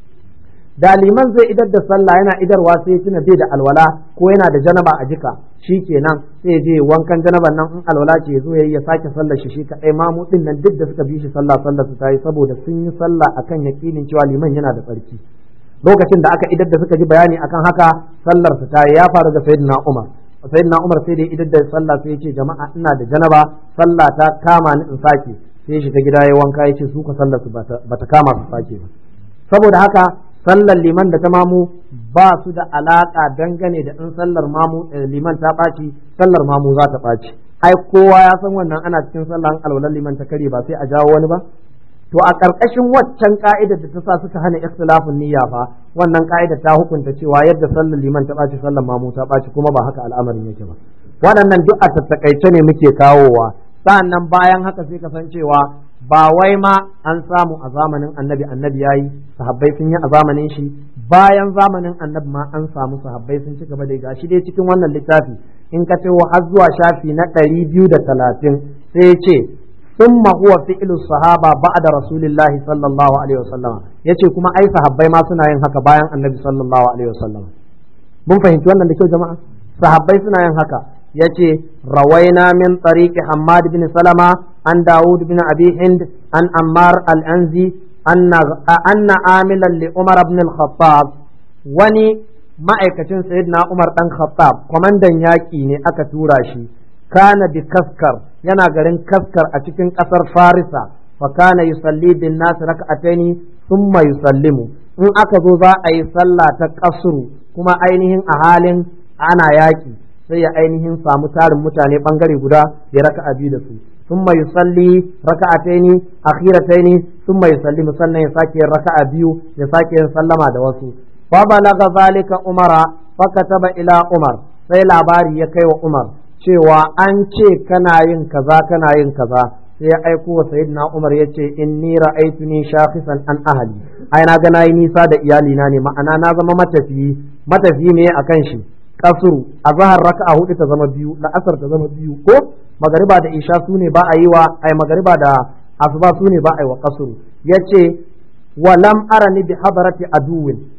[SPEAKER 1] da liman zai idar da sallah yana idarwa sai ya tuna bai da alwala ko yana da janaba a jika shi kenan sai ya je wankan janaban nan in alwala ce ya zo yayi ya sake sallar shi shi kadai mamu din nan duk da suka bi shi sallah sallar su tayi saboda sun yi sallah akan yakinin cewa liman yana da tsarki lokacin da aka idar da suka ji bayani akan haka sallar su tayi ya faru ga sayyidina Umar sayyidina Umar sai da idar da sallah sai ya ce jama'a ina da janaba sallah ta kama ni in sake sai ya shiga gida ya wanka ya ce su ka sallar su bata kama su sake ba saboda haka sallar liman da ta mamu ba su da alaka dangane da in sallar mamu liman ta ɓaci sallar mamu za ta ɓaci ai kowa ya san wannan ana cikin sallar alwalar liman ta kare ba sai a jawo wani ba to a ƙarƙashin waccan ka'idar da ta sa suka hana ikhtilafin niyya fa wannan ka'ida ta hukunta cewa yadda sallar liman ta ɓaci sallar mamu ta ɓaci kuma ba haka al'amarin yake ba waɗannan duk a tattakaice ne muke kawowa sa'annan bayan haka sai ka san cewa ba wai ma an samu a zamanin annabi annabi yayi sahabbai sun yi a zamanin shi bayan zamanin annabi ma an samu sahabbai sun ci gaba da gashi dai cikin wannan littafi in ka ce har zuwa shafi na ɗari biyu da talatin sai ce ثم هو فعل الصحابة بعد رسول الله صلى الله عليه وسلم yace kuma ai sahabbai ma suna yin haka bayan annabi sallallahu alaihi wasallam mun fahimci wannan da kyau jama'a sahabbai suna yin haka yace rawaina min tariqi Hammad bin Salama an Dawud bin Abi Hind an Ammar al-Anzi anna anna amilan li Umar ibn al-Khattab wani ma'aikacin sayyidina Umar dan Khattab kwamandan yaki ne aka tura shi kana bi kaskar yana garin kaskar a cikin ƙasar farisa fa kana yusalli bin nas rak'ataini thumma yusallimu in aka zo za a yi sallah ta kasru kuma ainihin a halin ana yaki sai ya ainihin samu tarin mutane bangare guda ya raka'a biyu da su thumma yusalli raka'ataini akhirataini thumma yusallimu sannan ya sake raka'a biyu ya sake yin sallama da wasu fa balaga zalika umara fa kataba ila umar sai labari ya kai wa umar cewa an ce kana yin kaza kana yin kaza sai ya aiko wa sayyidina Umar ya ce inni ra'aytuni shakhisan an ahli ai na ga nayi nisa da iyalina ne ma'ana na zama matafiyi matafiyi ne akan shi kasuru azhar raka'a hudu ta zama biyu la'asar ta zama biyu ko magariba da isha su ne ba a yi wa ai magariba da asuba su ne ba a yi wa kasuru yace wa lam arani bi hadarati aduwin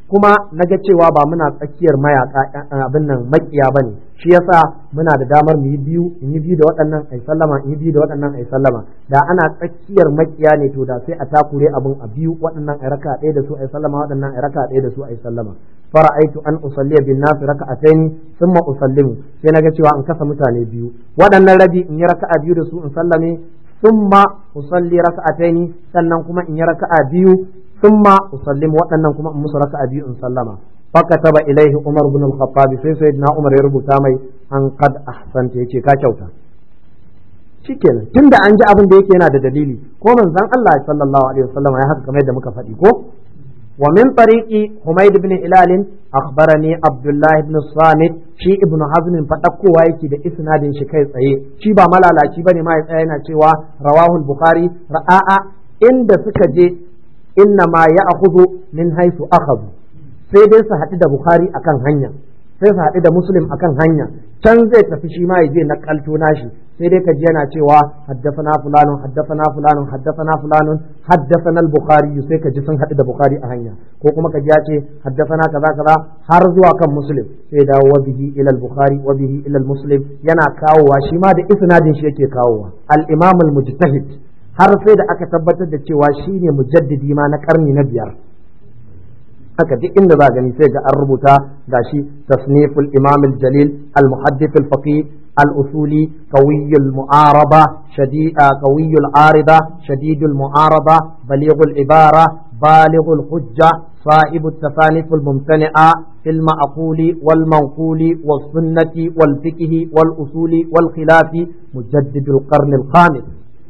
[SPEAKER 2] kuma naga cewa ba muna tsakiyar mayaka abin nan makiya bane shi yasa muna da damar mu yi biyu in yi biyu da waɗannan ai sallama in yi biyu da waɗannan ai sallama da ana tsakiyar makiya ne to da sai a takure abin a biyu waɗannan ai raka ɗaya da su ai sallama waɗannan ai raka ɗaya da su ai sallama fara'aitu an usalliya bin nas raka'ataini thumma usallimu sai naga cewa in kasa mutane biyu waɗannan rabi in yi raka'a biyu da su in sallame thumma usalli raka'ataini sannan kuma in yi raka'a biyu thumma usallimu waɗannan kuma in musu raka'a biyu in sallama fakataba ilaihi umar bin al-khattab sai sayyidina umar ya rubuta mai an qad ahsanta yace ka kyauta shikenan tunda an ji abin da yake yana da dalili ko manzon Allah sallallahu alaihi wasallam ya haka kamar yadda muka faɗi ko ومن طريق حميد بن هلال أخبرني عبد الله بن الصامت شي ابن حزم فتقوا وايكي ده إسناد شي كي تsaye shi ba malalaci bane ma ya tsaya yana cewa rawahu al-bukhari ra'a inda suka je inna ma ya'khudhu min haythu akhadhu sai dai su haɗu da bukhari akan hanya sai su haɗu da muslim akan hanya can zai tafi shi ma ya je na kalto nashi sai dai ka ji yana cewa haddafana fulanun haddafana fulanun haddafana fulanun haddafana al-bukhari sai ka ji sun haɗu da bukhari a hanya ko kuma ka ji ya ce haddafana kaza kaza har zuwa kan muslim sai dawo wa bihi ila al-bukhari wa bihi ila muslim yana kawowa shi ma da isnadin shi yake kawowa al-imam al-mujtahid har sai da aka tabbatar da cewa shine mujaddidi ma na karni na biyar haka duk inda za gani sai ga an rubuta gashi tasniful imam al-jalil al-muhaddith al-faqih al-usuli qawiy al-mu'araba shadid qawiy al-arida shadid al-mu'araba baligh al-ibara بالغ الحجة صاحب التصانيف الممتنعة في المعقول والمنقول والسنة والفقه والأصول والخلاف مجدد القرن الخامس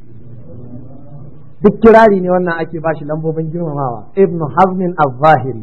[SPEAKER 2] duk kirari ne wannan ake bashi lambobin girmamawa ibnu hazmin az-zahiri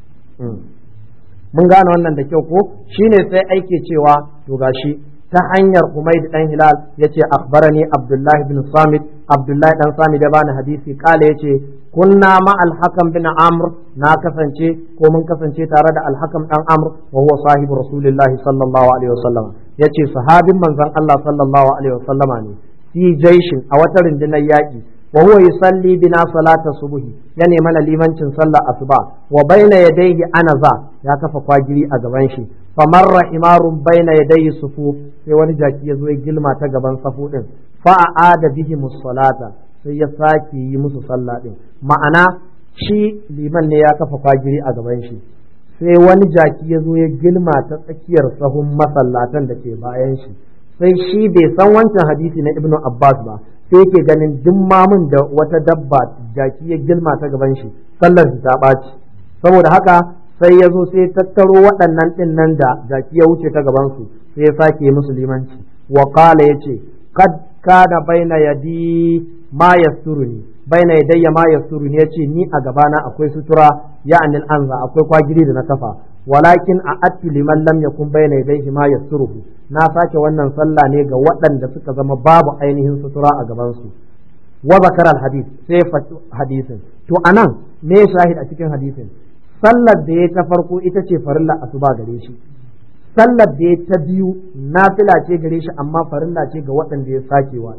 [SPEAKER 2] mun gane wannan da kyau ko shine sai aike cewa to gashi ta hanyar Humayd dan Hilal yace akhbarani Abdullah ibn Samit Abdullah dan Samit ya bani hadisi kala yace kunna ma al-Hakam bin Amr na kasance ko mun kasance tare da al-Hakam dan Amr wa huwa sahibu Rasulullah sallallahu alaihi wasallam yace sahabin manzon Allah sallallahu alaihi wasallama ne fi jaishin a wata rundunar yaki wa huwa yusalli bina salata subhi ya nema na limancin sallar asuba wa baina yadayhi anaza ya kafa kwagiri a gaban shi famarra himarun baina yadayhi sufu sai wani jaki ya zo ya gilma ta gaban safu din fa aada bihi musallata sai ya sake yi musu sallah din ma'ana shi liman ne ya kafa kwagiri a gaban shi sai wani jaki ya zo ya gilma ta tsakiyar sahun masallatan da ke bayan shi sai shi bai san wancan hadisi na ibnu abbas ba sai yake ganin duk mamun da wata dabba jaki ya gilma ta gaban shi sallar ta ɓaci saboda haka sai ya zo sai tattaro waɗannan ɗin nan da jaki ya wuce ta gaban su sai ya sake musu limanci wa qala yace kad kana baina yadi ma yasturuni baina yadayya ma yasturuni yace ni a gabana akwai sutura ya'anil anza akwai kwagiri da na kafa walakin a attu liman lam yakun bayna yadayhi ma yasturuhu na sake wannan sallah ne ga waɗanda suka zama babu ainihin sutura a gaban su wa zakara al hadith sai hadisin to anan me shahid a cikin hadisin sallar da ya ta farko ita ce farilla asuba gare shi sallar da ya ta biyu nafila ce gare shi amma farilla ce ga waɗanda ya sake wa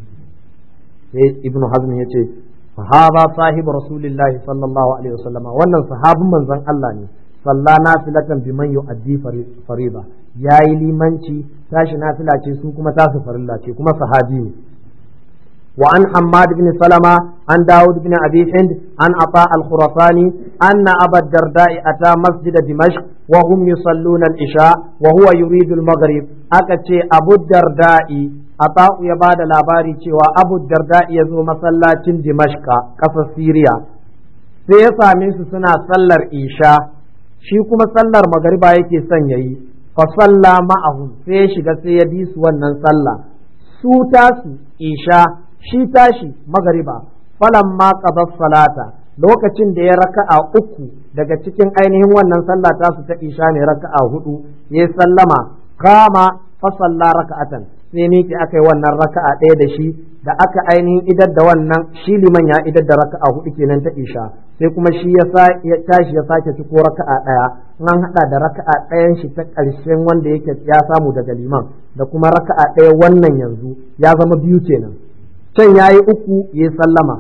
[SPEAKER 2] sai ibnu hazm ya ce sahaba sahibu rasulillahi sallallahu alaihi wasallam wannan sahabin manzon Allah ne salla nafilatan biman yu'addi fariba yayi limanci tashi nafila ce su kuma tasu farilla ce kuma sahabi ne wa an Hammad bin Salama an Dawud bin Abi Hind an Ata al-Khurasani anna Abu Darda'i ata masjid Dimashq wa hum yusalluna al-isha wa huwa yuridu al-maghrib aka ce Abu Darda'i Ata ya bada labari cewa Abu Darda'i ya zo masallacin Dimashqa kasar Syria sai ya same su suna sallar isha shi kuma sallar magariba yake son yayi fa salla ma'ahum sai ya shiga sai ya bi su wannan sallah su tasu isha shi tashi magariba falan ma qada salata lokacin da ya raka'a uku daga cikin ainihin wannan sallah tasu ta isha ne raka'a hudu ya sallama kama fa salla raka'atan sai miki aka yi wannan raka'a ɗaya da shi da aka ainihin idar da wannan shi liman ya idar da raka'a hudu kenan ta isha sai kuma shi ya tashi ya sake ciko raka'a ɗaya an haɗa da raka'a ɗayan shi ta ƙarshen wanda yake ya samu daga liman da kuma raka'a ɗaya wannan yanzu ya zama biyu kenan can ya yi uku ya sallama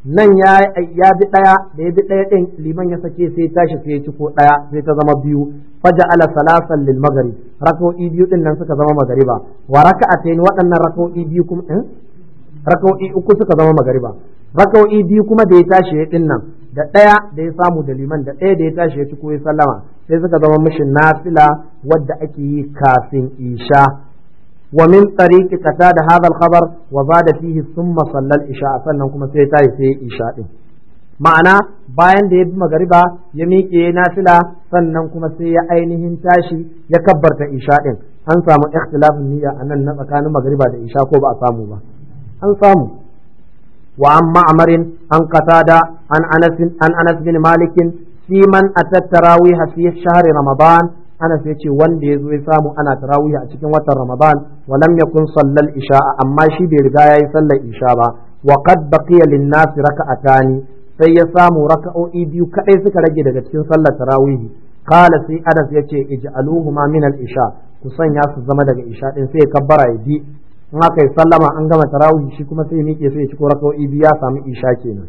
[SPEAKER 2] nan ya ya bi daya da ya bi daya din liman ya sake sai tashi sai ya ci ko daya sai ta zama biyu faja ala salasan lil maghrib rak'o'i biyu din nan suka zama magariba wa raka'atayn waɗannan rak'o'i biyu kuma eh rak'o'i uku suka zama magariba rak'o'i biyu kuma da ya tashi ya din nan da daya da ya samu da liman da daya da ya tashi ya ci ko ya sallama sai suka zama mishi nafila wadda ake yi kafin isha ومن طريق قتاد هذا الخبر وزاد فيه ثم صلى العشاء sannan kuma sai tayi sai isha din ma'ana bayan da ya bi magariba ya miƙe nafila sannan kuma sai ya ainihin tashi ya kabbarta isha din an samu ikhtilafin niyya a nan na tsakanin magariba da isha ko ba a samu ba an samu wa an ma'amarin an qatada an anas an anas bin malik fi man atat tarawih fi shahri ramadan Anas ya ce wanda ya zo ya samu ana tarawih a cikin watan Ramadan wa lam yakun sallal isha amma shi bai riga yayi sallar isha ba wa qad baqiya lin nas raka'atani sai ya samu raka'o'i biyu kadai suka rage daga cikin sallar tarawih qala sai Anas ya ce ij'aluhuma min al isha ku sanya su zama daga isha din sai ya kabbara ya bi in aka yi sallama an gama tarawih shi kuma sai ya miƙe sai ya ci ko raka'o'i biyu ya samu isha kenan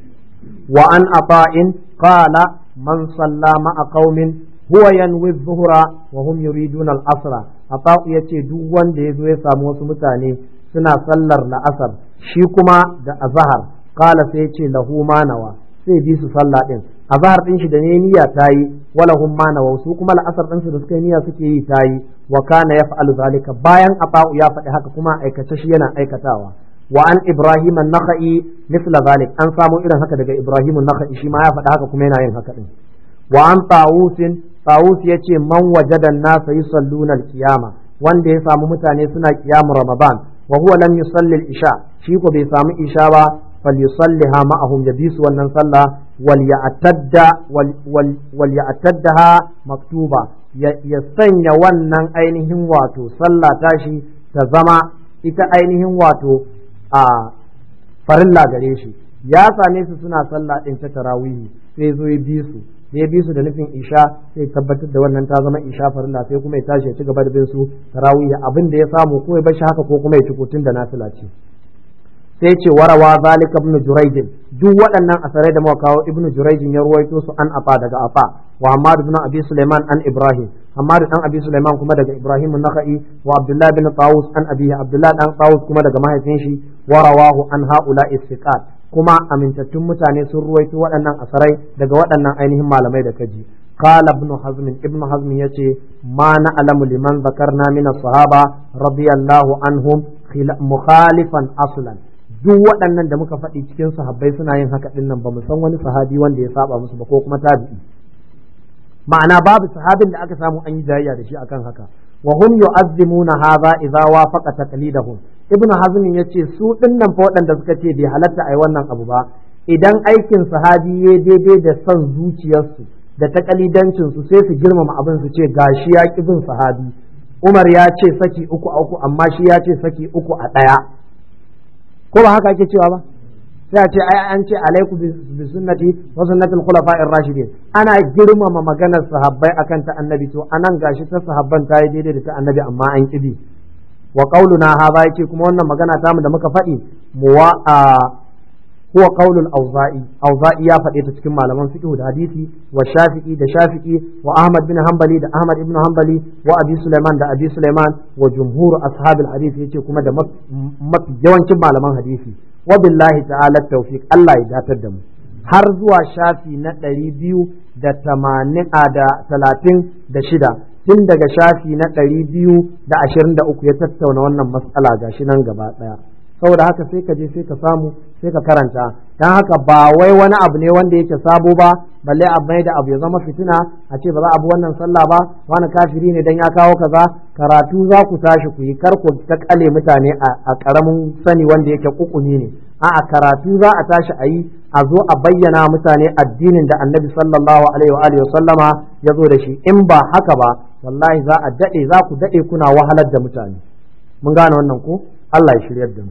[SPEAKER 2] wa an afa'in qala man salla ma'a qaumin huwa yanwi zuhura wa hum yuriduna al-asra ata'u yace duk wanda yazo ya samu wasu mutane suna sallar la'asar shi kuma da azhar qala sai yace lahu manawa sai bi su sallah din azhar din shi da ne niyya tayi wala hum manawa su kuma la'asar din su da suka niyya suke yi tayi wa kana yaf'alu zalika bayan ata'u ya faɗi haka kuma aikace shi yana aikatawa wa an ibrahim an-nakhai mithla zalik an samu irin haka daga ibrahim an-nakhai shi ma ya faɗi haka kuma yana yin haka din wa an tawusin Tawus ya ce man wajadan nasa yusalluna al-qiyama wanda ya samu mutane suna qiyamu Ramadan wa huwa lam yusalli al-isha shi ko bai samu isha ba falyusalliha ma'ahum ya bisu wannan sallah wal ya'tadda wal ya'taddaha maktuba ya sanya wannan ainihin wato sallah tashi ta zama ita ainihin wato a farilla gare shi ya same su suna sallah din ta tarawihi sai zo ya bi su da ya bi su da nufin isha sai tabbatar da wannan ta zama isha farilla sai kuma ya tashi ya ci gaba da bin su tarawih abin da ya samu ko ya bar shi haka ko kuma ya ci kotun da nafila ce sai ce warawa zalika ibn jurayj duk waɗannan asarai da muka kawo ibn jurayj ya ruwaito su an afa daga afa wa hamad ibn abi sulaiman an ibrahim hamad dan abi sulaiman kuma daga ibrahim an-nakhai wa abdullah bin tawus an abihi abdullah dan tawus kuma daga mahaifin shi warawahu an haula istiqat kuma amintattun mutane sun ruwaito waɗannan asarai daga waɗannan ainihin malamai da kaji قال ابن حزم ابن حزم يتي ما نعلم لمن ذكرنا من الصحابة رضي الله عنهم مخالفا أصلا duk waɗannan da muka faɗi cikin sahabbai suna yin haka ɗin nan ba mu san wani sahabi wanda ya saba musu ba ko kuma tabi'i ma'ana babu sahabin da aka samu an yi jayayya da shi akan haka wa hum yu'azzimuna hadha idza wafaqa taqlidahum ibnu hazm yace su dinnan fa waɗanda suka ce bai halatta ai wannan abu ba idan aikin sahabi ya daidai da son zuciyarsu da takalidancin su sai su girmama abin su ce gashi ya ki bin sahabi Umar ya ce saki uku a uku amma shi ya ce saki uku a ɗaya ko ba haka ake cewa ba sai a ce ai an ce alaiku bi sunnati wa sunnatul khulafa'ir rashidin ana girmama maganar sahabbai akan ta annabi to anan gashi ta sahabban ta yi daidai da ta annabi amma an kibi wa qauluna hadha yake kuma wannan magana ta mu da muka faɗi muwa huwa qaulul auza'i auza'i ya faɗe ta cikin malaman fiqh da hadisi wa shafi'i da shafi'i wa ahmad bin hanbali da ahmad ibn hanbali wa abi sulaiman da abi sulaiman wa jumhur ashabil hadisi yace kuma da mafi yawancin malaman hadisi wa billahi ta'ala tawfiq Allah ya datar da mu har zuwa shafi na ɗari biyu da tamanin a da talatin da shida tun daga shafi na ɗari biyu da ashirin da uku ya tattauna wannan matsala ga shi nan gaba ɗaya saboda haka sai ka je sai ka samu sai ka karanta don haka ba wai wani abu ne wanda yake sabo ba balle abu mai da abu ya zama fitina a ce ba za a bi wannan sallah ba wani kafiri ne dan ya kawo kaza karatu za ku tashi ku yi kar ku ta kale mutane a karamin sani wanda yake kukuni ne a'a karatu za a tashi a yi a zo a bayyana mutane addinin da annabi sallallahu alaihi wa alihi sallama ya zo da shi in ba haka ba wallahi za a dade za ku dade kuna wahalar da mutane mun gane wannan ko Allah ya shiryar da mu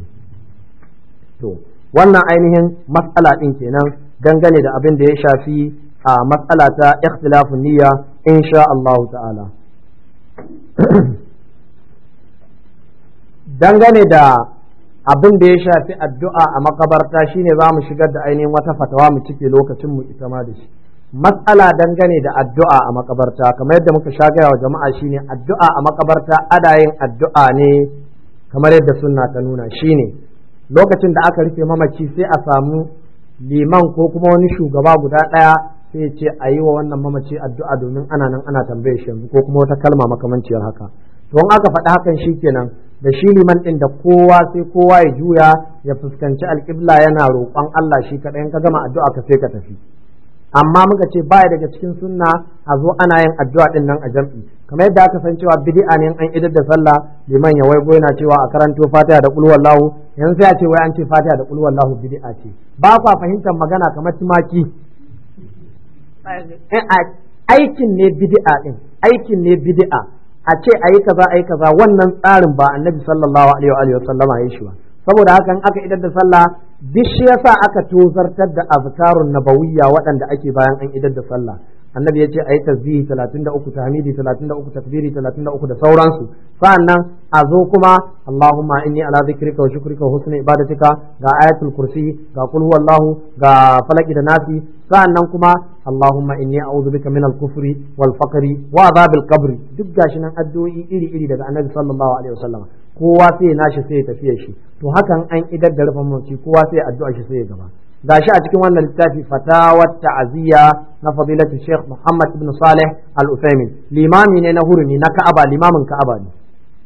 [SPEAKER 2] to wannan ainihin matsala din kenan dangane da abin da ya shafi a matsala ta ikhtilafun niyya insha Allah ta'ala dangane da abin da ya shafi addu'a a makabarta shine za mu shigar da ainihin wata fatawa mu cike lokacin mu ita ma da shi matsala dangane da addu'a a makabarta kamar yadda muka sha gaya wa jama'a shine addu'a a makabarta ada yin addu'a ne kamar yadda sunna ta nuna shine lokacin da aka rufe mamaci sai a samu liman ko kuma wani shugaba guda ɗaya sai ya ce a yi wa wannan mamaci addu'a domin ana nan ana tambaye shi yanzu ko kuma wata kalma makamanciyar haka to in aka faɗi hakan shi kenan da shi liman ɗin da kowa sai kowa ya juya ya fuskanci alƙibla yana roƙon Allah shi kaɗai in ka gama addu'a ka sai ka tafi amma muka ce baya daga cikin sunna a zo ana yin addu'a ɗin nan a jam'i kamar yadda aka san cewa bid'a ne an idar da sallah liman ya waigo yana cewa a karanto fatiha da qul wallahu yanzu sai a ce wai an ce fatiha da qul wallahu bid'a ce ba kwa fahimtar magana kamar tumaki aikin ne bid'a din aikin ne bid'a a ce ayi kaza ayi kaza wannan tsarin ba annabi sallallahu alaihi wa sallama ya shi ba saboda haka in aka idar da sallah duk shi yasa aka tozartar da azkarun nabawiyya waɗanda ake bayan an idar da sallah annabi ya ce ayi tasbihi 33 tahmidi 33 takbiri 33 da sauransu sa'annan a zo kuma Allahumma inni ala dhikrika wa shukrika wa husni ibadatika ga ayatul kursi ga qul huwallahu ga falaki da nasi sa'annan kuma Allahumma inni a'udhu bika min al-kufri wal faqri wa adhabil qabri duk gashi nan addu'o'i iri iri daga annabi sallallahu alaihi wasallam kowa sai ya nashi sai ya tafiya shi to hakan an idar da rufin mace kowa sai addu'a shi sai ya gaba gashi a cikin wannan littafi fatawat ta'aziyya na fadilatu Sheikh Muhammad ibn Saleh Al-Uthaymin limami ne na hurumi na Ka'aba limamin Ka'aba ne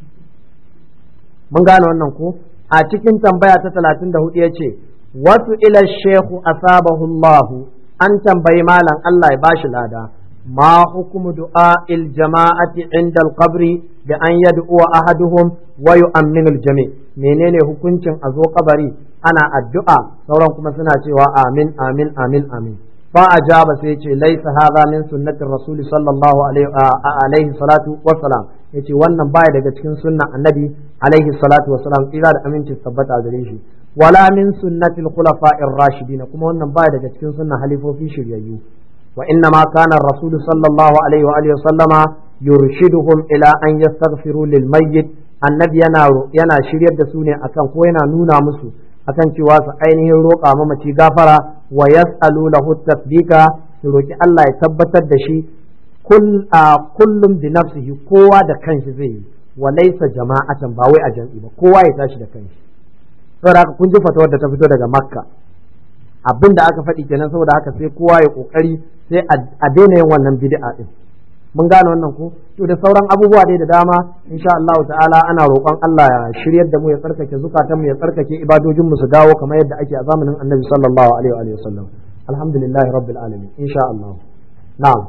[SPEAKER 2] mun gane wannan ko a cikin tambaya ta 34 yace wasu ila Sheikh asabahu Allah an tambayi malam Allah ya bashi lada ما حكم دعاء الجماعة عند القبر بأن يدعو أحدهم ويؤمن الجميع menene hukuncin a zo kabari ana addu'a sauran kuma suna cewa amin amin amin amin fa ajaba sai ce laisa hadha min sunnatir rasul sallallahu alaihi salatu wassalam yace wannan baya daga cikin sunnan annabi alaihi salatu wassalam tsira da aminci tabbata gare shi wala min sunnatil khulafa'ir rashidin kuma wannan baya daga cikin sunnan halifofi shiryayyu وإنما كان الرسول صلى الله عليه وآله وسلم يرشدهم إلى أن يستغفروا للميت annabi yana yana shiryar da su ne akan ko yana nuna musu akan cewa su ainihin roƙa mamaci gafara wa yas'alu lahu tasbika su roki Allah ya tabbatar da shi kullum bi nafsihi kowa da kanshi zai yi wa laysa jama'atan ba wai a jam'i ba kowa ya tashi da kanshi saboda haka kun ji fatawar da ta fito daga makka abin da aka faɗi kenan saboda haka sai kowa ya kokari sai a daina yin wannan bid'a din mun gane wannan ko to da sauran abubuwa dai da dama insha Allah ta'ala ana roƙon Allah ya shiryar da mu ya tsarkake zukatan mu ya tsarkake ibadojin mu su dawo kamar yadda ake a zamanin Annabi sallallahu alaihi wa sallam alhamdulillah rabbil alamin insha Allah na'am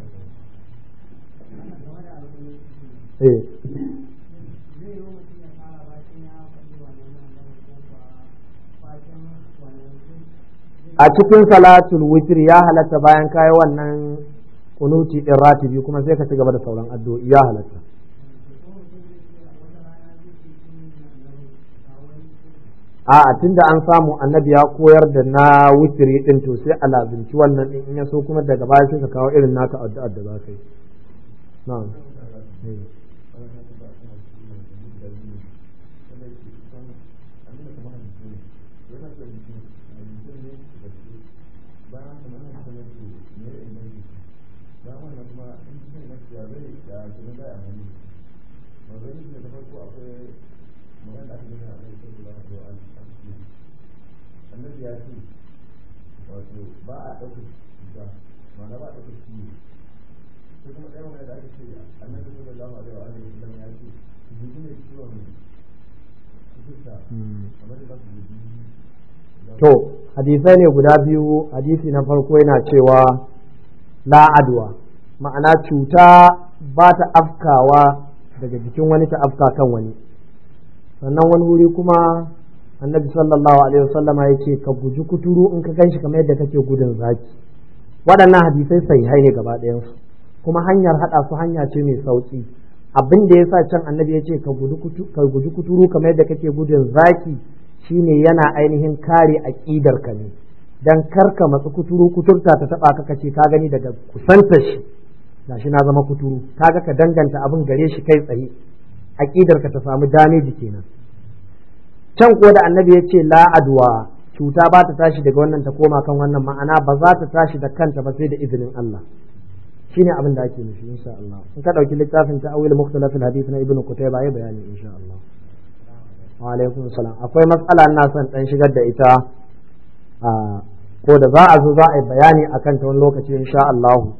[SPEAKER 2] eh a cikin salatul witr ya halatta bayan kayi wannan kunuti din ratibi kuma sai ka ci gaba da sauran addu'o'i ya halatta a tunda an samu annabi ya koyar da na witri din to sai a lazimci wannan din in ya so kuma daga baya sai ka kawo irin naka addu'ar da za ka yi na'am to hadisai ne guda biyu hadisi na farko yana cewa la adwa ma'ana cuta ba ta afkawa daga jikin wani ta afka kan wani sannan wani wuri kuma annabi sallallahu alaihi wasallama ya ce ka guji kuturu in ka ganshi kamar yadda kake gudun zaki waɗannan hadisai sahihai ne gaba ɗayansu kuma hanyar haɗa su hanya ce mai sauƙi abin da ya sa can annabi ya ce ka guji kuturu kamar yadda kake gudun zaki shine yana ainihin kare aƙidar ka ne dan karka matsu kuturu kuturta ta taba ka kace ka gani daga kusanta shi gashi na zama kuturu kaga ka danganta abin gare shi kai tsaye aƙidar ka ta samu dameji kenan can ko da annabi ya ce la adwa cuta ba ta tashi daga wannan ta koma kan wannan ma'ana ba za ta tashi da kanta ba sai da izinin Allah shine abin da ake nufi insha Allah in ka dauki littafin ta'awil mukhtalaf al-hadith na ibnu kutayba ya bayani insha Allah wa alaikum salam akwai matsala ina son dan shigar da ita ko da za a zo za a yi bayani akan ta wani lokaci insha Allah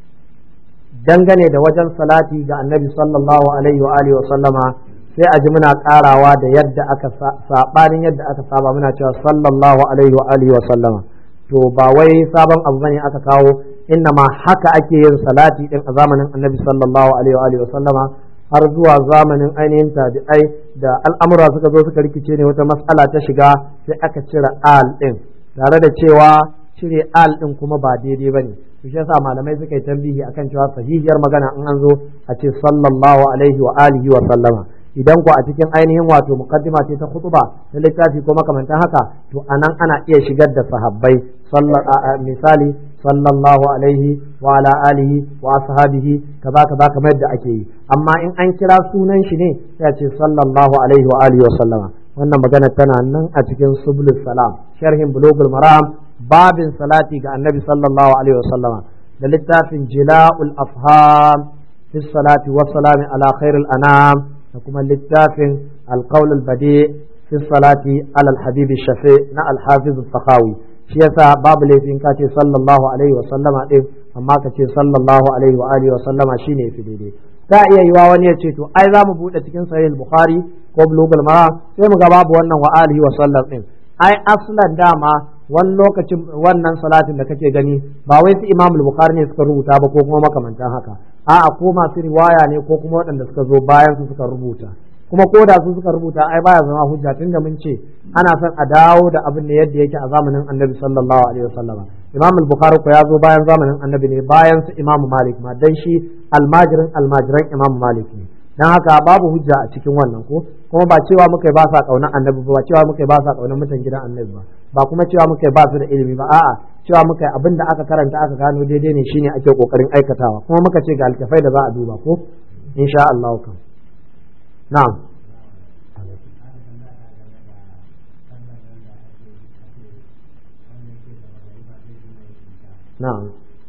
[SPEAKER 2] dangane da wajen salati ga annabi sallallahu alaihi wa alihi wa sallama sai a ji muna karawa da yadda aka sabanin yadda aka saba muna cewa sallallahu alaihi wa alihi wa sallama to ba wai sabon abu bane aka kawo inna ma haka ake yin salati din a zamanin annabi sallallahu alaihi wa alihi wa sallama har zuwa zamanin ainihin tabi'ai da al'amura suka zo suka rikice ne wata mas'ala ta shiga sai aka cire al din tare da cewa cire al din kuma ba daidai bane shi yasa malamai suka yi tambihi akan cewa sahihiyar magana in an zo a ce sallallahu alaihi wa alihi wa sallama idan ku a cikin ainihin wato muqaddima ce ta khutba ta littafi ko makamantan haka to anan ana iya shigar da sahabbai misali sallallahu alaihi wa ala alihi wa ashabihi kaza kaza kamar yadda ake yi amma in an kira sunan shi ne sai a ce sallallahu alaihi wa alihi wa sallama wannan magana tana nan a cikin subulus salam sharhin bulugul maram babin salati ga annabi sallallahu alaihi wa sallama da littafin jila'ul afham fi salati wa salami ala khairil anam da kuma littafin alqaul albadi fi salati ala alhabib shafi na alhafiz al shi yasa babu laifin ka ce sallallahu alaihi wa sallama din amma ka ce sallallahu alaihi wa alihi wa sallama shine fi daidai ta iya yiwa wani ya ce to ai za mu bude cikin sahih bukhari ko bulugul maram sai mu ga babu wannan wa alihi wa sallam din ai aslan dama wani lokacin wannan salatin da kake gani ba wai su imam bukhari ne suka rubuta ba ko kuma makamantan haka a'a ko masu riwaya ne ko kuma waɗanda suka zo bayan su suka rubuta kuma ko da su suka rubuta ai baya zama hujja tunda mun ce ana son a dawo da abin da yadda yake a zamanin annabi sallallahu alaihi wasallama imam al-bukhari ko ya zo bayan zamanin annabi ne bayan su imam malik ma dan shi almajirin almajiran imam malik ne dan haka babu hujja a cikin wannan ko kuma ba cewa muka ba sa kaunar annabi ba cewa muka ba sa kaunar mutan gidan annabi ba ba kuma cewa muka ba su da ilimi ba a'a cewa muka abin da aka karanta aka gano daidai ne shine ake kokarin aikatawa kuma muka ce ga alkafai da za a duba ko insha Allah kan na'am na'am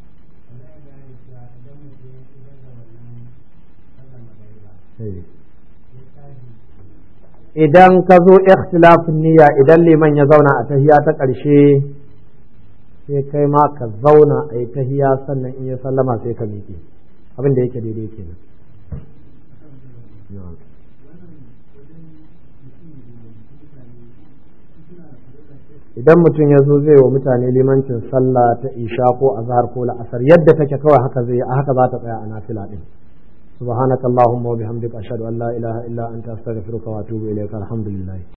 [SPEAKER 2] idan ka zo ikhtilafin niyya idan liman ya zauna a tahiya ta ƙarshe sai kai ma ka zauna a yi tahiya sannan in ya sallama sai ka miƙe abin da yake daidai kenan idan mutum ya zo zai wa mutane limancin sallah ta isha ko azhar ko la'asar yadda take kawai haka zai a haka za ta tsaya a nafila din سبحانك اللهم وبحمدك أشهد أن لا إله إلا أنت أستغفرك وأتوب إليك الحمد لله